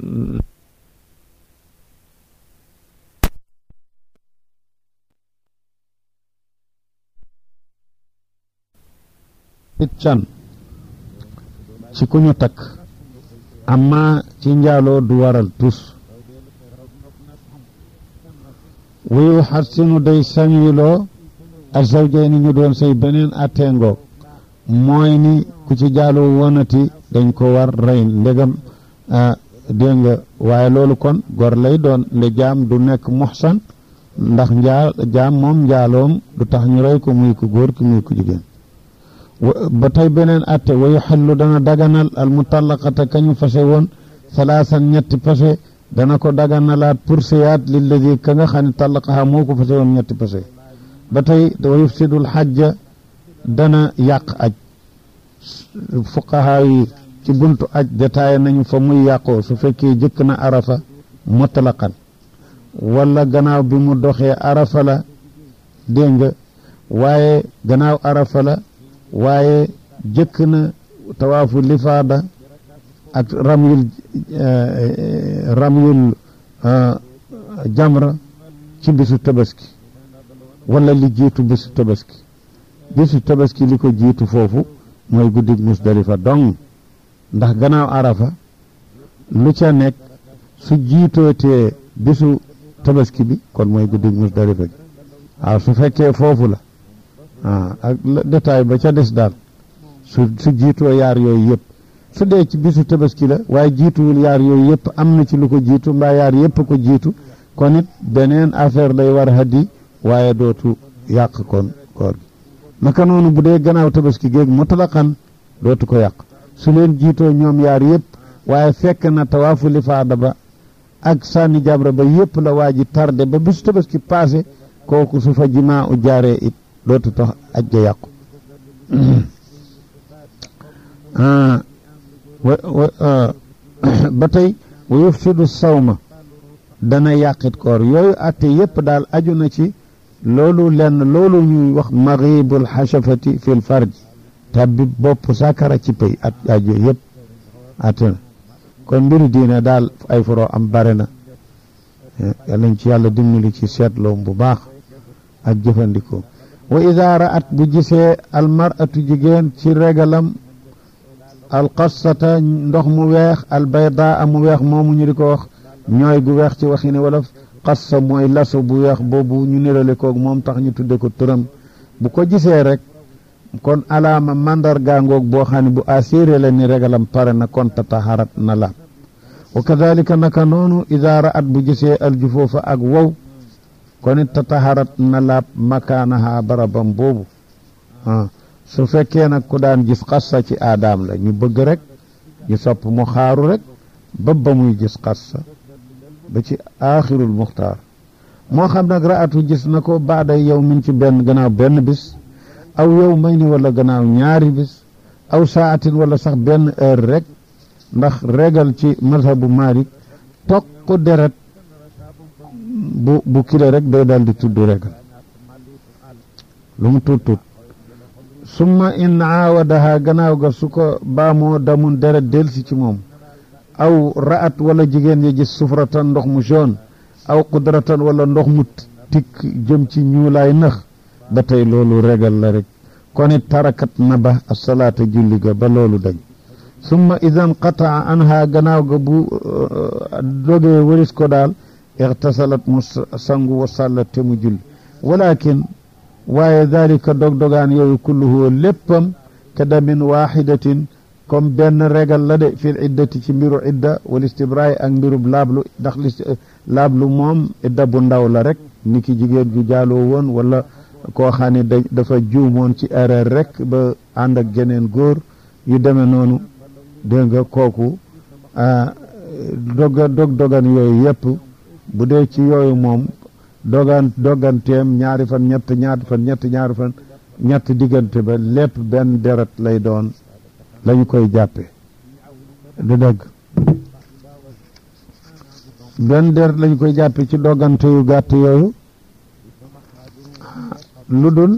it can ci ku ñu takk amma ci njaaloo du waral tus wuyu xarsinu day sañiloo ak zawjay ni ñu doon say beneen atteengoog mooy ni ku ci jaaloo wonati dañ ko war rey ndegam dégg nga waaye loolu kon gor lay doon nde jaam du nekk muxsan ndax njaa jaam moom njaaloom du tax ñu rey ko muy ko góor ki muy ko jigéen ba tey beneen atte wa yuxallu dana daganal al mutallaqata kañu fase woon salaasan ñetti fase dana ko daganalaat pour seyaat lilladi ka nga xam ne tallaqaha moo ko fase woon ñetti fase ba tey wa yufsidul xajja dana yàq aj fuqahaa yi ci buntu aj détaillé nañu fa muy yàqoo su fekkee jëkk na arafa mutlaqan wala gannaaw bi mu doxee arafa la dégg nga waaye gannaaw arafa la waaye jëkk na tawaafu lifaada ak ramyul ramyul jamra ci bisu tabaski wala li jiitu bisu tabaski bisu tabaski li ko jiitu foofu mooy guddig musdalifa dong ndax gannaaw arafa lu ca nekk su jiitootee bisu tabaski bi kon mooy guddig musdalifa gi waaw su fekkee foofu la ah ak détail ba ca des daal su su jiitoo yaar yooyu yëpp su dee ci bisu tabaski la waaye jiituwul yaar yooyu yëpp am na ci lu ko jiitu mbaa yaar yëpp ko jiitu kon it beneen affaire lay war hadi waaye dootu yàq kon koor gi naka noonu bu dee gannaaw tabaski géeg mutlaqan dootu ko yàq su leen jiitoo ñoom yaar yëpp waaye fekk na tawaafu lifaada ba ak sànni jabra ba yëpp la waa ji tardé ba bisu tabaski passé kooku su fa jimaa u jaaree it dootu tax aj ga yàqu ba tey wa yufsidu sawma dana yàqit koor yooyu atte yëpp daal aju na ci loolu lenn loolu ñuy wax maghibul xashafati fil farji tabbi bopp sakara ci pay at aju yëpp atte na kon mbiru diine daal ay foro am bare na yàllañ ci yàlla dimbali ci seetloom bu baax ak jëfandikoo wa ida ra'at bu gisee almaratu jigéen ci regalam alqassata ndox mu weex albaydaa mu weex moomu ñu di ko wax ñooy gu weex ci waxi ne wala qassa mooy laso bu weex boobu ñu nirale koog moom tax ñu tudde ko turam bu ko gisee rek kon alaama mandarga ngoog boo xam ne bu assuré la ni regalam pare na kon tataharat na laab wa kadalika naka noonu ida ra'at bu gisee aljufoofa ak wow kon it tataharat na laab makaanaha barabam boobu ah su fekkee nag ku daan gis xassa ci aadaam la ñu bëgg rek ñu sopp mu xaaru rek ba ba muy gis xassa ba ci aaxirul muxtaar moo xam nag ra'atu gis na ko baada yow min ci benn gannaaw benn bis aw yow may ni wala gannaaw ñaari bis aw saatin wala sax benn heure rek ndax regal ci mazhabu Maalik tokk deret bu bu kile rek day daal di tudd regal lu mu tuut tuut summa in aawadaha gannaaw ga su ko baamoo damun deret delsi ci moom aw ra'at wala jigéen ya gis sufratan ndox mu jaune aw qudratan wala ndox mu tikk jëm ci ñuulaay nax ba tey loolu regal la rek kon it tarakat na ba asalaata julli ga ba loolu dañ summa idan qataa anha gannaaw ga bu dogee wëris ko daal ixtasalat mu sangu wa sàllat te mu julli walakin waaye dalika dog-dogaan yooyu kulluhu léppam ka damin waaxidatin comme benn regal la de fil iddati ci mbiru idda wal istibraay ak mbirub laablu ndax li laablu moom idda bu ndaw la rek ni ki jigéen ju jaaloo woon wala koo xam ne da dafa juumoon ci erreur rek ba ànd ak geneen góor yu demee noonu dégg nga kooku doga dog dogan yooyu yëpp bu dee ci yooyu moom dogan doganteem ñaari fan ñett ñaari fan ñett ñaari fan ñett diggante ba lépp benn deret lay doon lañu koy jàppe du dëgg benn deret lañu koy jàppe ci dogante yu gàtt yooyu lu dul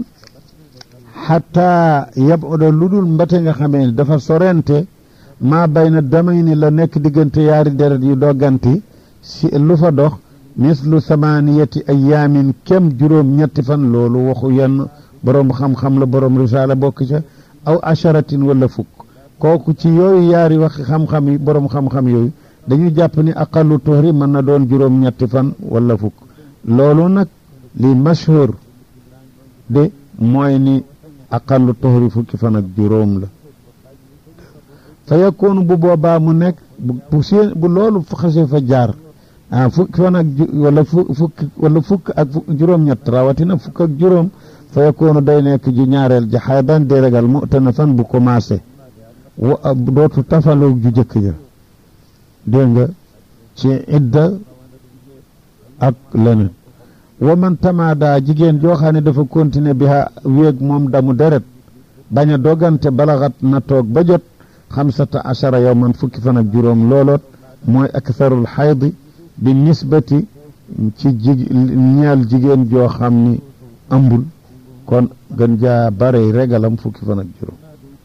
xataa yab odo lu dul mbate nga xamee ni dafa sorente maa bay na damay ni la nekk diggante yaari deret yu dogganti si lu fa dox mislu samaniyati ayaamin kem juróom ñetti fan loolu waxu yenn boroom xam-xam la boroom risaala bokk ca aw asharatin wala fukk kooku ci yooyu yaari wax xam-xam yi boroom xam-xam yooyu dañu jàpp ni aqallu tuhri mën na doon juróom ñetti fan wala fukk loolu nag li mashhur de mooy ni aqallu tuhri fukki fan ak juróom la fa yakkoonu bu boobaa mu nekk bu seen bu loolu xasee fa jaar ah fukki fan ak wala fukk wala fukk ak juróom-ñett rawatina fukk ak juróom fa yakkoonu day nekk ju ñaareel ji xaydan di regal mu tana fan bu commencé wa dootu tafaloo ju jëkk ja dégg nga ci idda ak leneen wa man tamaada jigéen joo xam ne dafa continuer bi ha wéeg moom damu deret bañ a dogante balaxat na toog ba jot xamsata achara yow man fukki fan ak juróom looloot mooy aktharul xaydi bi nisbati ci jig ñeel jigéen joo xam ni ëmbul kon gën jaa bare regalam fukki fan ak juróom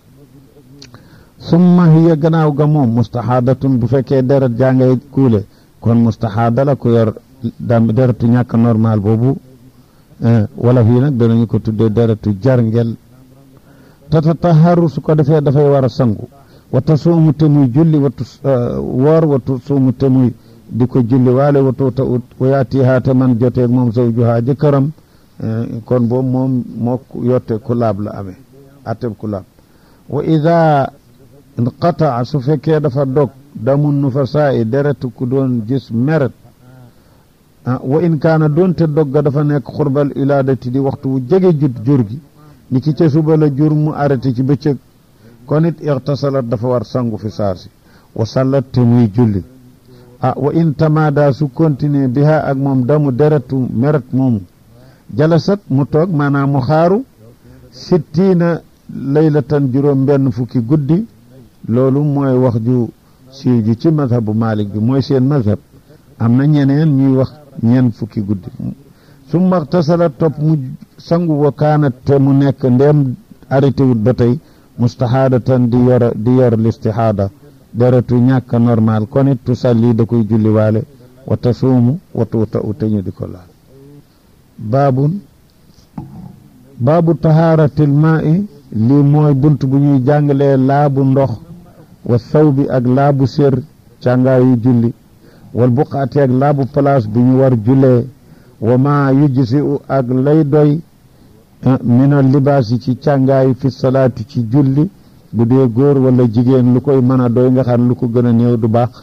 summa hiya gannaaw ga moom mustaxaadatun bu fekkee deret jaa ngay kuule kon mustaxaada la ku yor dam deretu ñàkk normal boobu wala fii nag danañu ko tuddee deretu jarngel tatataharu su ko defee dafay war a sangu wata suumu te muy julli watu woor watu suumu te muy di ko julli waale watu ta ut wayaatihaa te man joteeg moom zawjuhaa jëkkëram kon boobu moom moo yotte ku laab la amee atteb ku laab wa ida inqataa su fekkee dafa dog damun nufasaa i deretu ku doon gis meret wa in kaana doonte dogga dafa nekk xurbal ilaadati di waxtu wu jege jut jur gi ni ki ca suba la jur mu arrêté ci bëccëg kon it ixtasalat dafa war sangu fi saasi wa sallat te muy julli ah wa in tamaada su continuer biha ak moom damu deretu meret moomu jalasat mu toog maanaam mu xaaru sittiina laylatan juróom benn fukki guddi loolu mooy wax ju siiw ji ci mazhabu Malik bi mooy seen mazhab am na ñeneen ñuy wax ñeen fukki guddi summa ixtasala topp mu sangu wa kaanat te mu nekk ndeem arrêté wut ba tey mustahaadatan di yor di yor listihaada deretu ñàkk normal kon it tusalli da koy julli waale wa tasuumu wa tuuta u te ñu di ko laal baabun baabu tahaaratil maa'i lii mooy bunt bu ñuy jàngalee laabu ndox wa sawbi ak laabu sér càngaayu julli wal buqaati ak laabu place bu ñu war jullee wa maa yujsi u ak lay doy mina libaasi ci càngaayu fi salaati ci julli bu dee góor wala jigéen lu koy mën a doy nga xam lu ko gën a néew du baax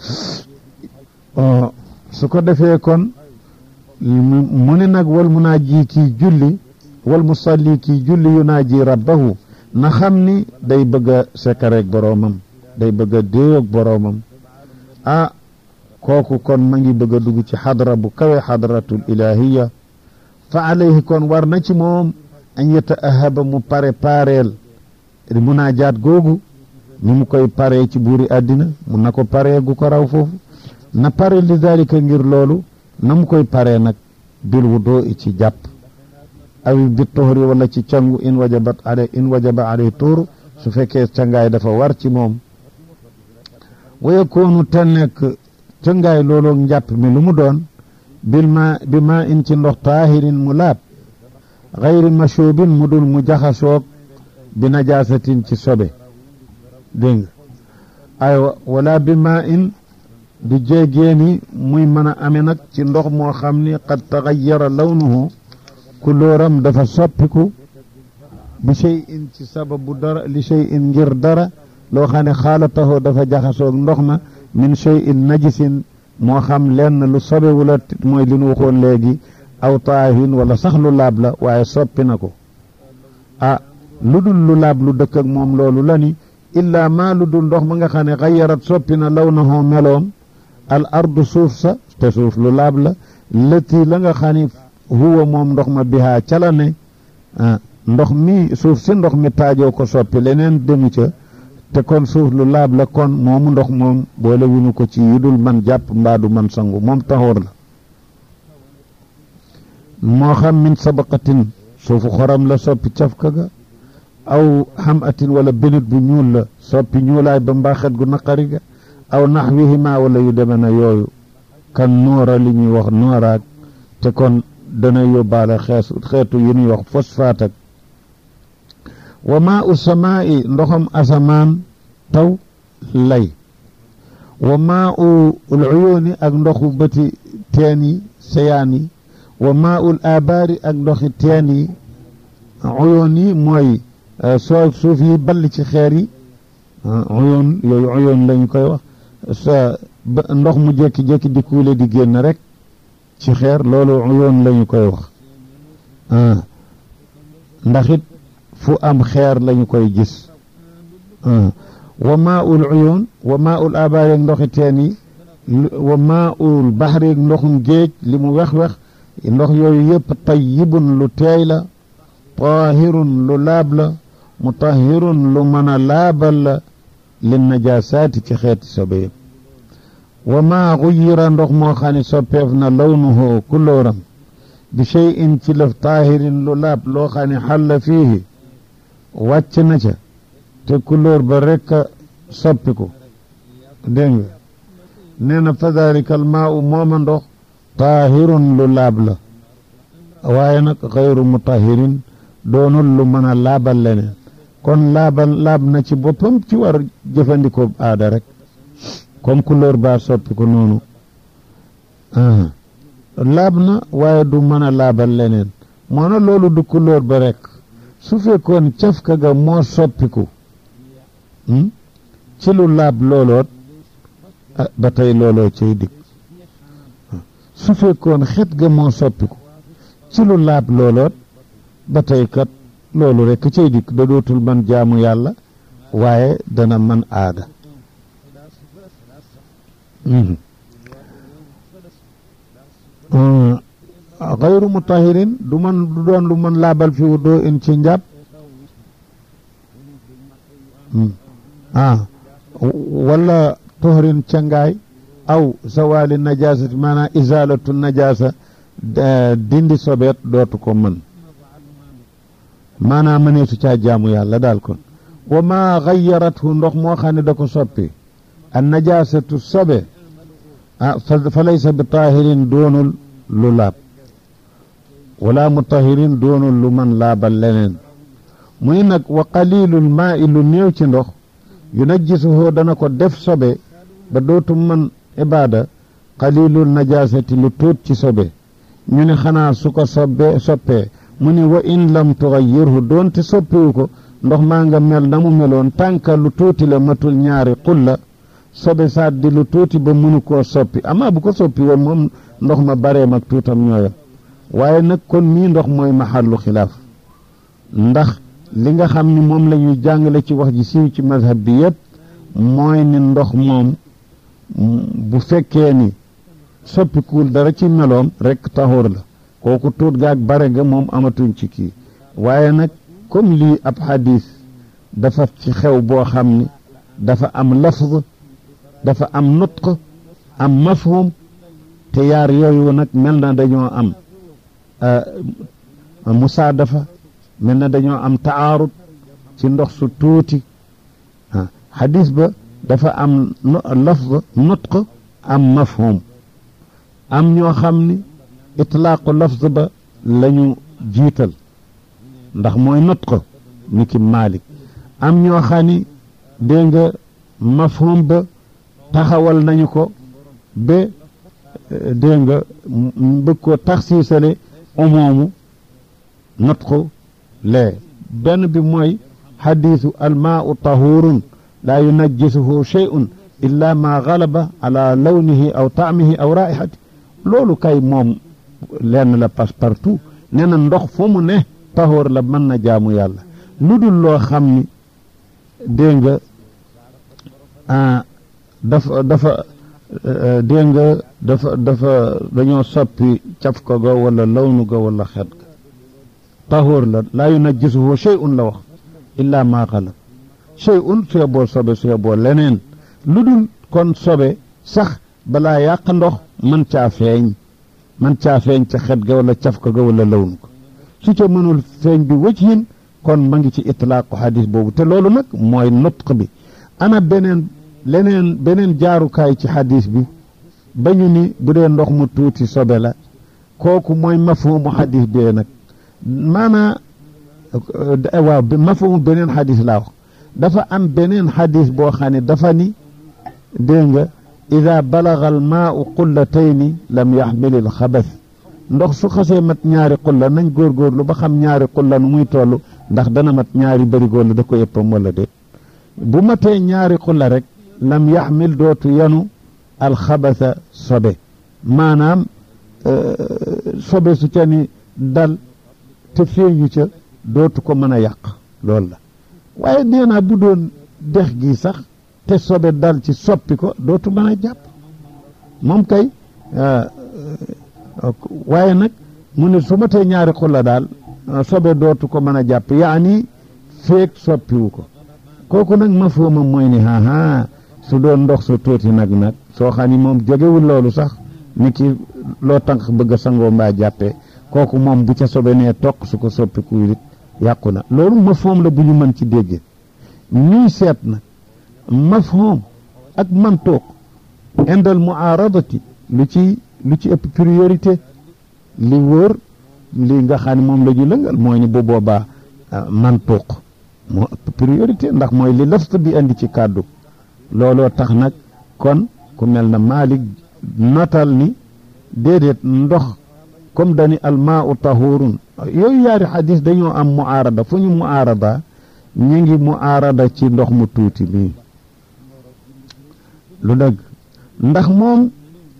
su ko defee kon mu ne nag wal munaaji kii julli wal musalli kii julli yu naa ji rabbahu na xam ni day bëgg a sekkareeg boroomam day bëgg a déeyoog boroomam ah kooku kon ma ngi bëgg a dugg ci xadra bu kawe xadratul ilahiya fa alayhi kon war na ci moom an yeta ahaba mu pare pareel munaajaat googu ni mu koy paree ci buuri àddina mun na ko paree gu ko raw foofu na pare li dalika ngir loolu na mu koy paree nag bil wudo ci jàpp awi bi tohri wala ci cangu in wajabat ale in wajaba alay tuur su fekkee cangaay dafa war ci moom wa yakoonu te nekk cangaay looloo njàpp mi lu mu doon bil ma bi ma in ci ndox taahirin mu laab xayri mashubin mu dul mu jaxasoog bi najaasatin ci sobe dégg nga aywa wala bi ma in du jéegéeni muy mën a ame nag ci ndox moo xam ni qad taxayyara lawnuhu kulóoram dafa soppiku bi shay in ci sababu dara li shay in ngir dara loo xam ne xaalatahu dafa jaxasoog ndox ma min shay in najisin moo xam lenn lu sobewu la mooy li nu waxoon léegi aw taahin wala sax lu laab la waaye soppi na ko ah lu dul lu laab lu dëkk ak moom loolu la ni illaa maa lu dul ndox ma nga xam ne xayarat soppi na lawnahu meloom al ardu suuf sa te suuf lu laab la lëtti la nga xam ni huwa moom ndox ma bihaa ca la ne ndox mi suuf si ndox mi taajoo ko soppi leneen demu ca te kon suuf lu laab la kon moomu ndox moom boole wuñu ko ci yudul man jàpp mbaadu man sangu moom taxoor la moo xam min sabaqatin suufu xoram la soppi cafka ga aw xam atin wala benit bu ñuul la soppi ñuulaay ba mbaaxet gu naqari ga aw naxwihima wala yu deme na yooyu kan noora li ñuy wax nooraak te kon dana yóbbaale xeesu xeetu yu ñuy wax phosphate ak wa maa u samaa'i ndoxam asamaan taw lay wa maa u uyuuni ak ndoxu bëti teen yi seyaan yi wa maa ul abaari ak ndoxi teen yi uyuun yi mooy soo suuf yi ball ci xeer yi uyoon yooyu uyoon lañu koy wax sa ndox mu jékki-jékki di kuule di génn rek ci xeer loolu uyoon lañu koy wax ndax it fu am xeer lañu koy gis wa maa ul uyoon wa maa ul abaar yeeg ndoxi teen yi wa maa ul baxar yeeg ndoxum géej li mu wex-wex ndox yooyu yëpp tayyibun lu teey la taahirun lu laab la mutahirun lu mën a laabal la lin najaasaati ci xeeti sobe yëpp wa maa xuyira ndox moo xam ne soppeef na lawnuhu kulóoram bi cheyin ci lëf taahirin lu laab loo xam ne xalla fiihi wàcc na ca te kulóor ba rekk a soppiku dégg nga nee na fa dalika al maa u mooma ndox taahirun lu laab la waaye nag xayru mutahirin doonul lu mën a laabal leneen kon laabal laab na ci boppam ci war jëfandikoo aada rek comme couleur ba soppi ko noonu laab na waaye du mën a laabal leneen moo na loolu du couleur ba rek su fekkoon cafka ga moo soppiku ci lu laab looloot ba tey looloo cay dikk su fekkoon xet ga moo soppiku ci lu laab looloot ba tey kat loolu rekk cay dikk da dootul man jaamu yàlla waaye dana man aada xayru mutahirin du man du doon lu man laabal fi wuddoo in ci njàpp ah wala tohrin cangaay aw zawali najasati maanaam izalatu najasa dindi sobeet dootu ko mën maanaam mëneesu caa jaamu yàlla daal kon wa maa xayarathu ndox moo xam ne da ko soppi an najasatu sobe ah fa laysa bi taahirin doonul lu laab wala mutahirin doonul lu man laabal leneen muy nag wa qalilul maa i lu néew ci ndox yu najjisuhoo dana ko def sobe ba dootu man ibaada qalilul najasati lu tuut ci sobe ñu ne xanaa su ko sobbe soppee mu ne wa in lam tuxayyirhu doonte soppiwu ko ndox maa nga mel na mu meloon tànka lu tuuti la matul ñaari xulla sobe saat di lu tuuti ba mënu koo soppi amaa bu ko soppi woon moom ndox ma bareem ak tuutam ñooyam waaye nag kon mii ndox mooy maxallu xilaaf ndax li nga xam ni moom la ñuy jàngale ci wax ji siiw ci mazhab bi yépp mooy ni ndox moom bu fekkee ni soppikuwul dara ci meloom rekk taxóor la kooku tuut gaag bare ga moom amatuñ ci kii waaye nag comme lii ab xadis dafa ci xew boo xam ni dafa am lafz dafa am nutq am mafhum te yaar yooyu nag mel na dañoo am musaadafa mel na dañoo am taarud ci ndox su tuuti xadis ba dafa am lafz nutq am mafhum am ñoo xam ni itlaaqu lafz ba lañu jiital ndax mooy nutq ni ki Maalik am ñoo xam ni dégg nga mafhum ba taxawal nañu ko ba dégg nga bëgg koo taxsiisale umoomu nutqu lee benn bi mooy xadiisu almaau tahurun laa yunajjisuhu shay'un illa ma galaba ala lawnihi aw taamihi aw raihati loolu kay moom lenn la passe partout nee na ndox fu mu ne tahoor la mën na jaamu yàlla lu dul loo xam ni dégg nga dafa dafa dégg nga dafa dafa dañoo soppi caf ko ga wala lawnu ga wala xet ga tahoor la laa yunajjisuhu shay'un la wax illa ma galab shay'un sue boo sobe sue boo leneen lu dul kon sobe sax balaa yàq ndox man caa feeñ man caa feeñ ca xet ga wala caf ko ga wala lawnu ko su ca mënul feeñ bi wëcc hin kon ma ngi ci itlaaqu xadis boobu te loolu nag mooy nutq bi ana beneen leneen beneen jaarukaay ci xadis bi ba ñu ni bu dee ndox mu tuuti sobe la kooku mooy mafhumu xadis bee nag maanaa waaw mafhumu beneen xadis laa wax dafa am beneen xadis boo xam ne dafa ni dégg nga ida balaga al maau qullatayni lam yaxmilil xabas ndox su xasee mat ñaari xulla nañ góorgóorlu ba xam ñaari xulla nu muy toll ndax dana mat ñaari bërigoor la da ko yëppam wala déet bu matee ñaari xulla rek lam yaxmil dootu yanu alxabasa sobe maanaam sobe su ca ni dal te feeñu ca dootu ko mën a yàq loolu la waaye nee naa bu doon dex gi sax te sobe dal ci soppi ko dootu mën a jàpp moom kay waaye nag mu ne su matee ñaari xulla daal sobe dootu ko mën a jàpp yaani feeg soppiwu ko kooku nag ma fooma mooy ni haa su doon ndox su tuuti nag nag soo xam ni moom jógewul loolu sax ni ki loo tànk bëgg a sangoo mbaa jàppee kooku moom bu ca sobe nee toq su ko soppiku it yàqu na loolu mafhum la bu ñu mën ci dégg ñuy seet nag mafhum ak mantuq indal muaaradati lu ci lu ci ëpp priorité li wóor li nga xam ne moom la ñu lëngal mooy ni bu boobaa mantuq moo ëpp priorité ndax mooy li lafta bi andi ci kàddu looloo tax nag kon ku mel na Malik notal ni déedéet ndox comme dani almaau tahurun yooyu yaari xadis dañoo am muaarada fu ñu muaarada ñu ngi muaarada ci ndox mu tuuti bii lu dëgg ndax moom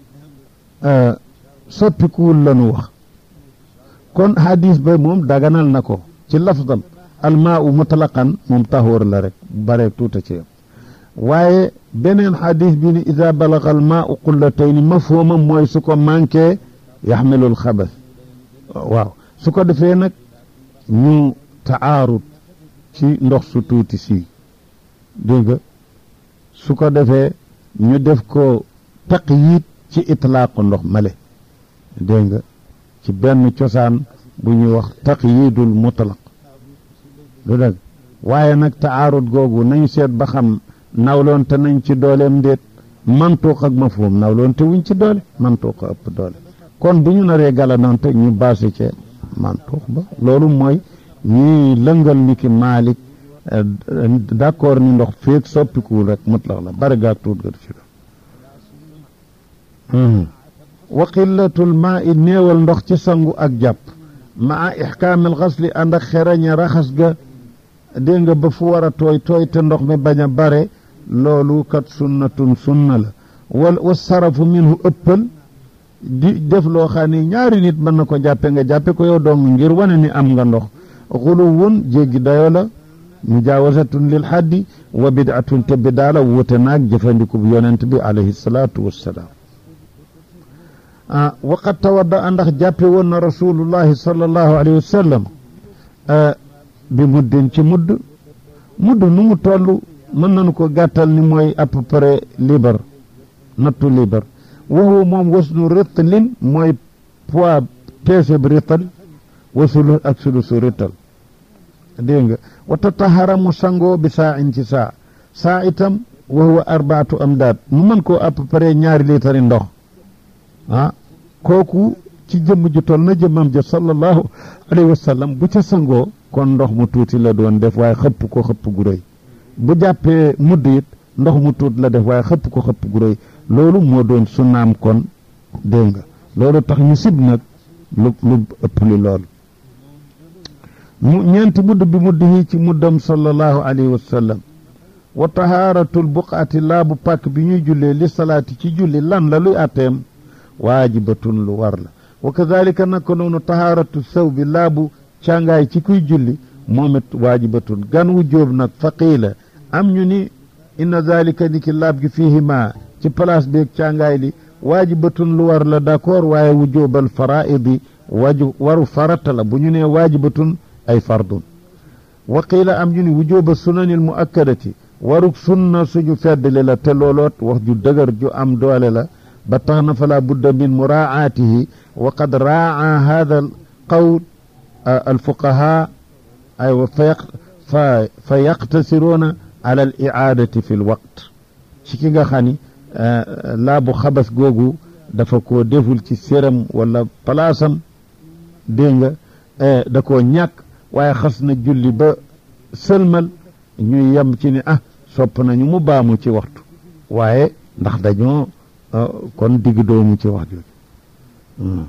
soppikuwul lanu wax kon xadis ba moom daganal na ko ci lafdal almaau mutlaqan moom tahur la rek bare tuuta ci waaye beneen xadis bi ni ida balaga almaau qullatayni mafhumam mooy su ko manqué yaxmilul xabas waaw su ko defee nag ñu taarut ci ndox su tuuti si dégg nga su ko defee ñu def ko taqyid ci itlaaqu ndox male dégg nga ci benn cosaan bu ñuy wax taqyidul mutlaq lu dëgg waaye nag taarut googu nañu seet ba xam nawloonte nañ ci dooleem ndéet mantuuq ak mafhum nawloonte wuñ ci doole mantuuq ëpp doole kon bu ñu naree galanante ñu baase ci mantuuq ba loolu mooy ñuy lëngal ni ki Maalik d'accord ni ndox feeg soppikuwul rek mutlaq la bari gaag tuut ga ci doon wa qillatul maa i néewal ndox ci sangu ak jàpp maa ixkaamil xasli ànd ak xerañe raxas ga dégg nga ba fu war a tooy tooy te ndox mi bañ a bare loolu kat sunnatun sunna la wal wa sarafu minhu ëppal di def loo xam ne ñaari nit mën na ko jàppe nga jàppe ko yow dong ngir wane ni am nga ndox xuluwun jéggi dayo la mujaawasatun lil xaddi wa bidatun te bidaa la wute naag jëfandiku bu yonent bi alayhi salaatu wassalaam ah waqad tawadda ndax jàppe woon na rasulullahi sallallahu alayhi wa sallam bi muddin ci mudd mudd nu mu toll mën nañu ko gàttal ni mooy à peu près libre nattu libre waxu moom wasnu ritlin mooy poids peese bi rital wasulu ak sulusu rital dégg nga wata taxara mu sangoo bi saa in ci saa saa itam waxuwa arbaatu am daat mu mën koo à peu près ñaari liitari ndox ah kooku ci jëmm ju toll na jëmmam ja sallallahu alayhi wa sallam bu ca sangoo kon ndox mu tuuti la doon def waaye xëpp ko xëpp gu rëy bu jàppee mudd it ndox mu tuut la def waaye xëpp ko xëpp gu rëy loolu moo doon sunnaam kon dégg nga loolu tax ñu sib nag lu lu ëpp li loolu mu ñeenti mudd bi mudd yi ci muddam sallallahu alayhi wa sallam wa tahaaratul buqaati laabu pàkk bi ñuy jullee li salaati ci julli lan la luy atteem waajibatun lu war la wa kadalika naka noonu tahaaratu saw bi laabu càngaay ci kuy julli moom it waajibatun gan wu jóob nag faqiila am ñu ni inna dalika ni ki laab gi fiihima ci place beeg càngaay li waajibatun lu war la d'accord waaye wu jóobal faraidi waju waru farata la bu ñu nee waajibatun ay fardun wa qiila am ñu ni wu jóoba sunanil muakkadati waruk sunna suñu feddli la te looloot wax ju dëgër ju am doole la ba tax na fala budda min muraaatihi wa qad raa hada al qawl alfuqaha aywa fa fa yaqtasiruuna ala al icaadati fi l waqt ci ki nga xam ni laabu xabas googu dafa koo deful ci séram wala palaasam dégg nga da koo ñàkk waaye xas na julli ba sëlmal ñuy yem ci ni ah sopp nañu mu baamu ci waxtu waaye ndax dañoo kon digg doomu ci wax jooju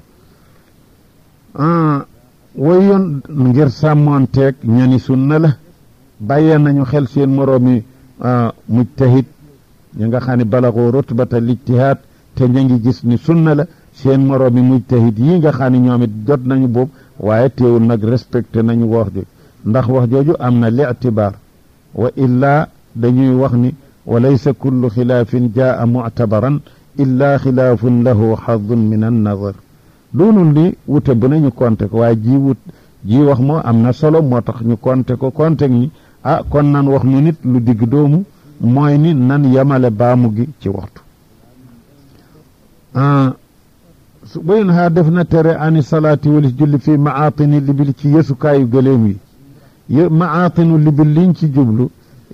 way yoon ngir sàmmoonteeg ñani sunna la bàyyee nañu xel seen moroomi mujtahid ñi nga xam ne balaxoo rutbata lijtihaad te ña ngi gis ni sunna la seen moroomi mujtahid yi nga xam ne ñoom it jot nañu boobu waaye teewul nag respecté nañu wax jooju ndax wax jooju am na li'tibaar wa illaa dañuy wax ni wa laysa kullu xilaafin jaa muctabaran illaa xilaafun lahu xadun min an nazar doonul ni wute bu nañu konte ko waaye ji wut ji wax moo am na solo moo tax ñu konte ko konte ni ah kon nan wax nu nit lu digg doomu mooy ni nan yamale baamu gi ci waxtu su bayn haa def na tere ani salaati walis julli fii maatini libil ci yësukaayu gëléem yi y maatinu libil liñ ci jublu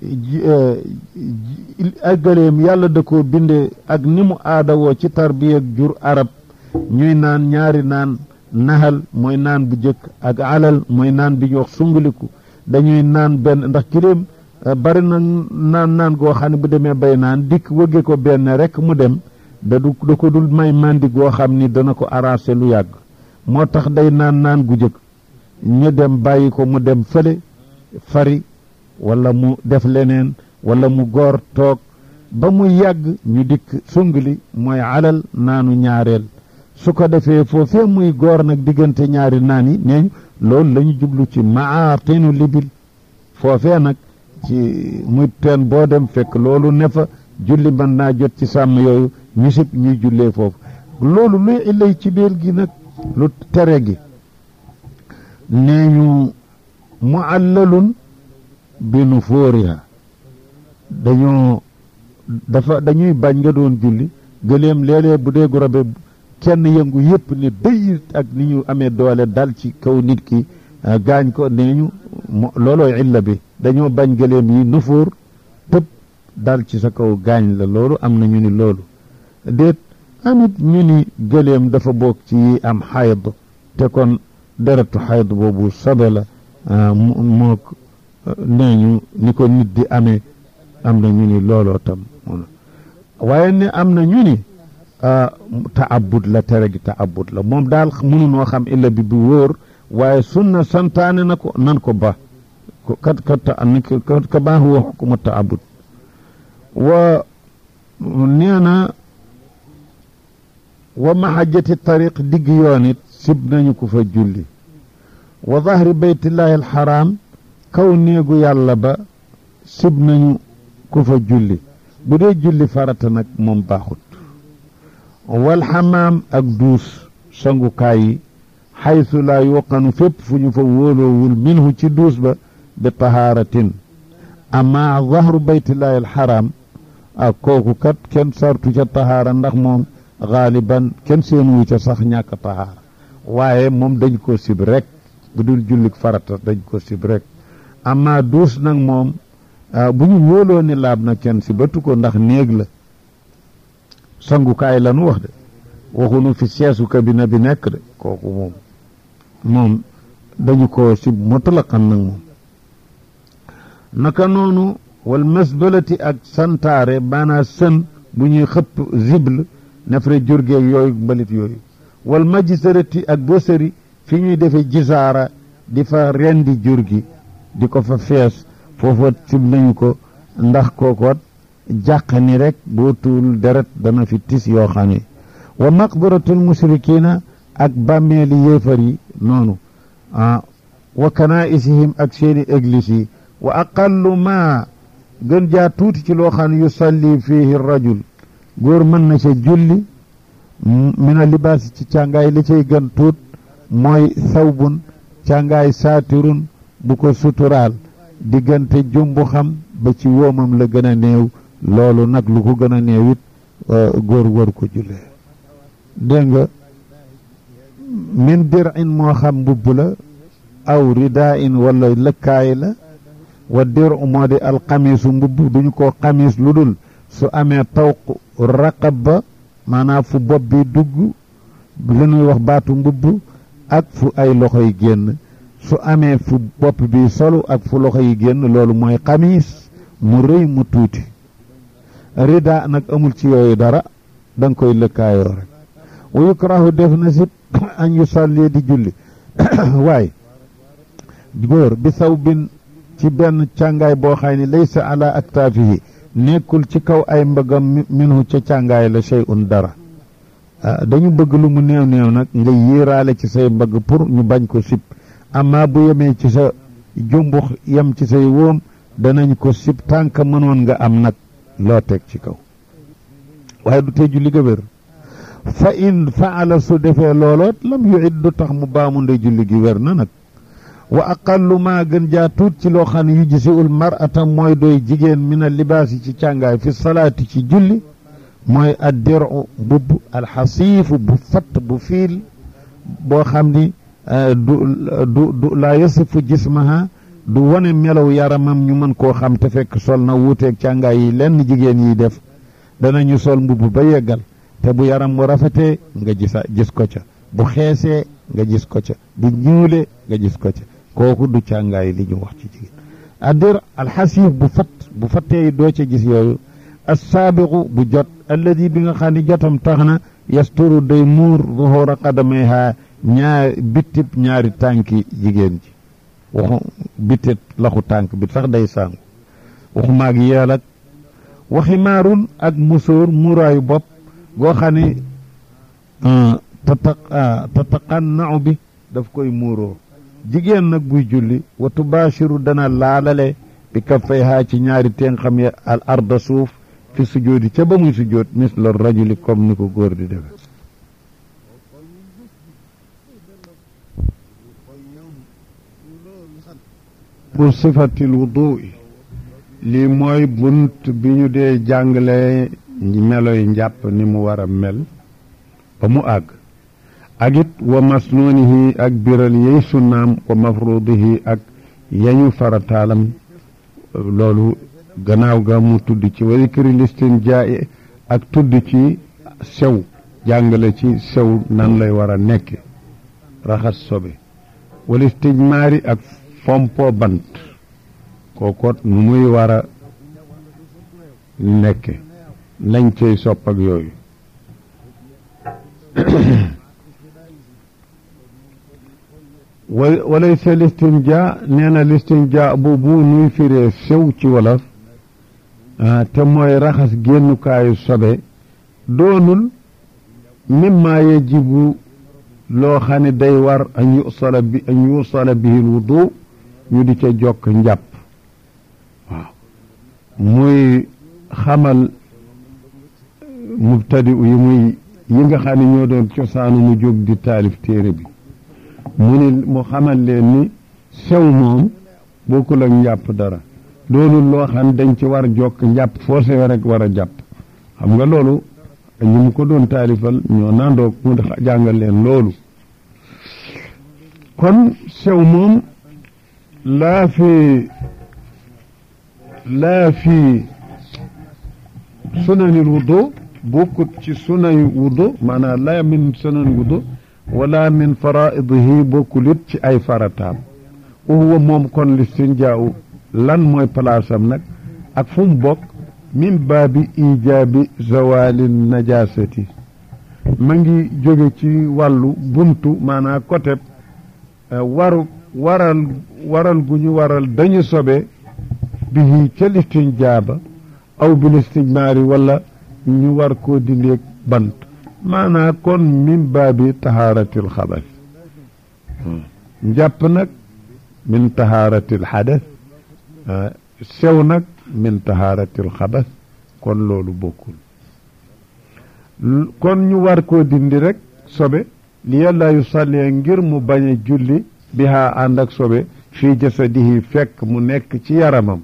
ak gëléem yàlla da koo binde ak ni mu aada woo ci tarbiya ak jur arab ñuy naan ñaari naan naxal mooy naan bu jëkk ak alal mooy naan bi ñu wax sunguliku dañuy naan benn ndax kiléem bari na naan naan goo xam ne bu demee bay naan dikk wëgge ko benn rek mu dem da du da ko dul may mandi goo xam ni dana ko arrangé lu yàgg moo tax day naan naan gu jëkk ñu dem bàyyi ko mu dem fële fari wala mu def leneen wala mu góor toog ba mu yàgg ñu dikk sungli mooy alal naanu ñaareel su ko defee foofee muy góor nag diggante ñaari naan yi neeñ loolu la ñu jublu ci maatinu libil foofee nag ci muy teen boo dem fekk loolu ne fa julli mën naa jot ci sàmm yooyu ñu sib ñuy jullee foofu loolu luy illay ci biir gi nag lu tere gi nee ñu muallalun bi nu fóoriha dañoo dafa dañuy bañ nga doon julli gëléem léeg-léeg bu dee gorobe kenn yëngu yëpp ni dëy ak ni ñu amee doole dal ci kaw nit ki gaañ ko nee ñu loolooy illa bi dañoo bañ gëléem yi nufóor tëb dal ci sa kaw gaañ la loolu am na ñu ni loolu déet amit ñu ni gëléem dafa bokk ci yi am xayd te kon deretu xayd boobu sobe la mook nee ñu ni ko nit di amee am na ñu ni looloo tam waaye ne am na ñu ni taabud la tere gi taabud la moom daal mënunoo xam illa bi bu wóor waaye sunna santaane na ko nan ko ba kat kat ka baa huwa xukuma taabud wa nee na wa mahajjati tariq digg yoon it sib nañu ko fa julli wa zahri baytillahi alxaram kaw néegu yàlla ba sib nañu ko fa julli bu dee julli farata nag moom baaxut wal xamaam ak duus sangukaay yi xaysu laa yuqanu fépp fu ñu fa wóoloowul minhu ci duus ba bi tahaaratin amma zahru baytillahi alxaram ak kooku kat kenn sartu ca tahaara ndax moom xaaliban kenn seen wu ca sax ñàkk tahaara waaye moom dañ ko sib rek bu dul jullik farata dañ ko sib rek amma duus nag moom bu ñu wóoloo ni laab na kenn si batu ko ndax néeg la sangukaay la nu wax de waxunu fi seesu kabina bi nekk de kooku moom moom dañu ko sib mutlaqan nag moom naka noonu wal masbalati ak santaare maanaa sën bu ñuy xëpp zible nefere jurgeeg yooyu mbalit yooyu wal majisarati ak bosari fi ñuy defe jisaara di fa rendi jur gi di ko fa fees foofa sib nañu ko ndax kookoot jàq ni rek boo tuul deret dana fi tis yoo xam ne wa maqbaratul musrikina ak bàmmeeli yéefar yi noonu ah wa kanaisihim ak seeni église yi wa aqallu ma gën jaa tuuti ci loo xam ne yusalli fiihi rajul góor mën na ca julli mina libaas ci càngaay li cay gën tuut mooy sawbun càngaay saatirun bu ko suturaal diggante jumbu xam ba ci woomam la gën a néew loolu nag lu ko gën a néew it góor war ko jullee dégg nga min dir in moo xam mbubb la aw ridaa in wala lëkkaay la wa dir moo di alxamiisu mbubb duñu ko xamiis lu dul su amee tawq raqab ba maanaam fu bopp bi dugg li ñuy wax baatu mbubb ak fu ay loxo yi génn su amee fu bopp bi solu ak fu loxo yi génn loolu mooy xamiis mu rëy mu tuuti rida nag amul ci yooyu dara da nga koy lëkkaayoo rek wa yukrahu def na sit an yusalli di julli waaye góor bi saw bin ci benn càngaay boo xay ni laysa ala aktaafihi nekkul ci kaw ay mbëggam minhu ca càngaay la shay'un dara dañu bëgg lu mu néew néew nag nga yéeraale ci say mbëgg pour ñu bañ ko sib amma bu yemee ci sa jumbux yem ci say wóom danañ ko sib tànk mënoon nga am nag loo teg ci kaw waaye du tee julli ga wér fa in faala su defee looloot lam yuid du tax mu baamu nde julli gi wér na nag wa aqallu maa gën jaa tuut ci loo xam ne yu jisiul mar'ata mooy doy jigéen min a libaas yi ci càngaay fi salaati ci julli mooy addiru mbubb alxasiifu bu fatt bu fiil boo xam ni du du du laa yasifu jismaha du wone melaw yaramam ñu mën koo xam te fekk sol na wuuteeg càngaay yi lenn jigéen yi def danañu sol mbubb ba yeggal te bu yaram mu rafetee nga gisa gis ko ca bu xeesee nga gis ko ca bu ñuulee nga gis ko ca kooku du càngaay li ñu wax ci jigéen addir alxasiif bu fat bu fattee doo ca gis yooyu assaabiqu bu jot alladi bi nga xam ne jotam tax na yasturu day muur zuhura qadamayha ñaar bittib ñaari tànki jigéen ji waxu bittit laxu tànk bi sax day sàngu waxu maag yeel ak waxi maarun ak musóor muuraayu bopp goo xam ne tata tataqannau bi daf koy muuroo jigéen nag buy julli wa tubaashiru dana laalale bi kaffayha ci ñaari teen xam ya al arda suuf fi sujoodi ca ba muy sujood misla rajuli comme ni ko góor di defe pour sifatil wudui lii mooy bunt bi ñu dee jàngale meloy njàpp ni mu war a mel ba mu àgg ak it wa masnoonihi ak biral yey sunnaam wa mafrudihi ak yañu farataalam loolu gannaaw ga mu tudd ci wa zikri listinjaa ak tudd ci sew jàngale ci sew nan lay war a nekke raxas sobe wal istijmaari ak fompo bant kookoot nu muy war a nekke lañ cey sopp ak yooyu walaysa listinja nee na listinja boobu nuy firee sew ci wolof te mooy raxas génnukaayu sobe doonul mimma yajibu loo xam ne day war an yusala bi an yusala bihi lwudu ñu di ca jokk njàpp waaw muy xamal mubtadi yi muy yi nga xam ne ñoo doon cosaanu mu jóg di taalif téere bi mu ni mu xamal leen ni sew moom bokkul ak njàpp dara loolu loo xam dañ ci war jokk njàpp foo sewe rek war a jàpp xam nga loolu ñu mu ko doon taalifal ñoo nandoog mu jàngal leen loolu kon sew moom laa fi laa fi sunanil wudu bokkut ci sunay wudu maanaam laa min sunan wudu wala min faraidihi bokkulit ci ay farataam wa huwa moom kon listinjaaw lan mooy palaasam nag ak fu mu bokk min baabi ijaabi zawali najasati ma ngi jóge ci wàllu buntu maanaam côté waru waral waral gu ñu waral dañu sobe bihi ca listinjaaba aw bil istijmaari wala ñu war koo dindeeg bant maanaa kon min baabi tahaaratil xabas njàpp nag min tahaaratil xadas sew nag min tahaaratil xabas kon loolu bokkul kon ñu war koo dindi rek sobe li yàlla yu sallee ngir mu bañ a julli bihaa ànd ak sobe fii jasadihi fekk mu nekk ci yaramam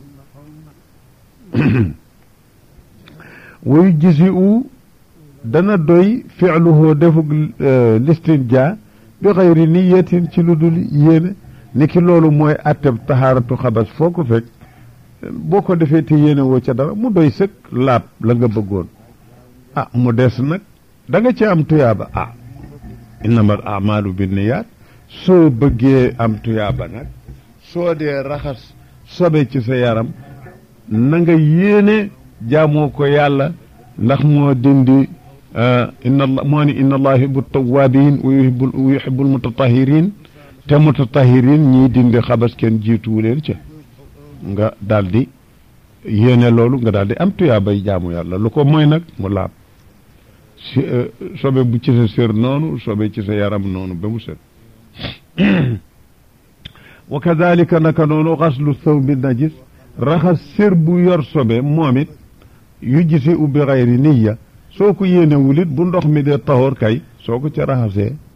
wayu gisi u dana doy fi'luhu defug listinja bi xayri niyatin ci lu dul yéene ni ki loolu mooy atteb taxaaratu xabas foo ko fekk boo ko defee te yéene woo ca dara mu doy sëkk laab la nga bëggoon ah mu des nag da nga ci am tuyaaba ah innamal amalu binniyaat soo bëggee am tuyaaba nag soo dee raxas sobe ci sa yaram na nga yéene jaamoo ko yàlla ndax moo dindi inna allah moo ni inna allah yuhibbu tawabin wa yuhibbu wa yuhibbu almutatahirin te mutatahirin ñii dindi xabas kenn jiituwu leen ca nga daldi yéene loolu nga daldi am tuyaa bay jaamu yàlla lu ko mooy nag mu laab si sobe bu ci sa sér noonu sobe ci sa yaram noonu ba mu set wa kadalika naka noonu xaslu saw bi najis raxas sér bu yor sobe moom it yu gisi ubbi xayri niya soo ko yéenewul it bu ndox mi dee taxoor kay soo ko ca raxasee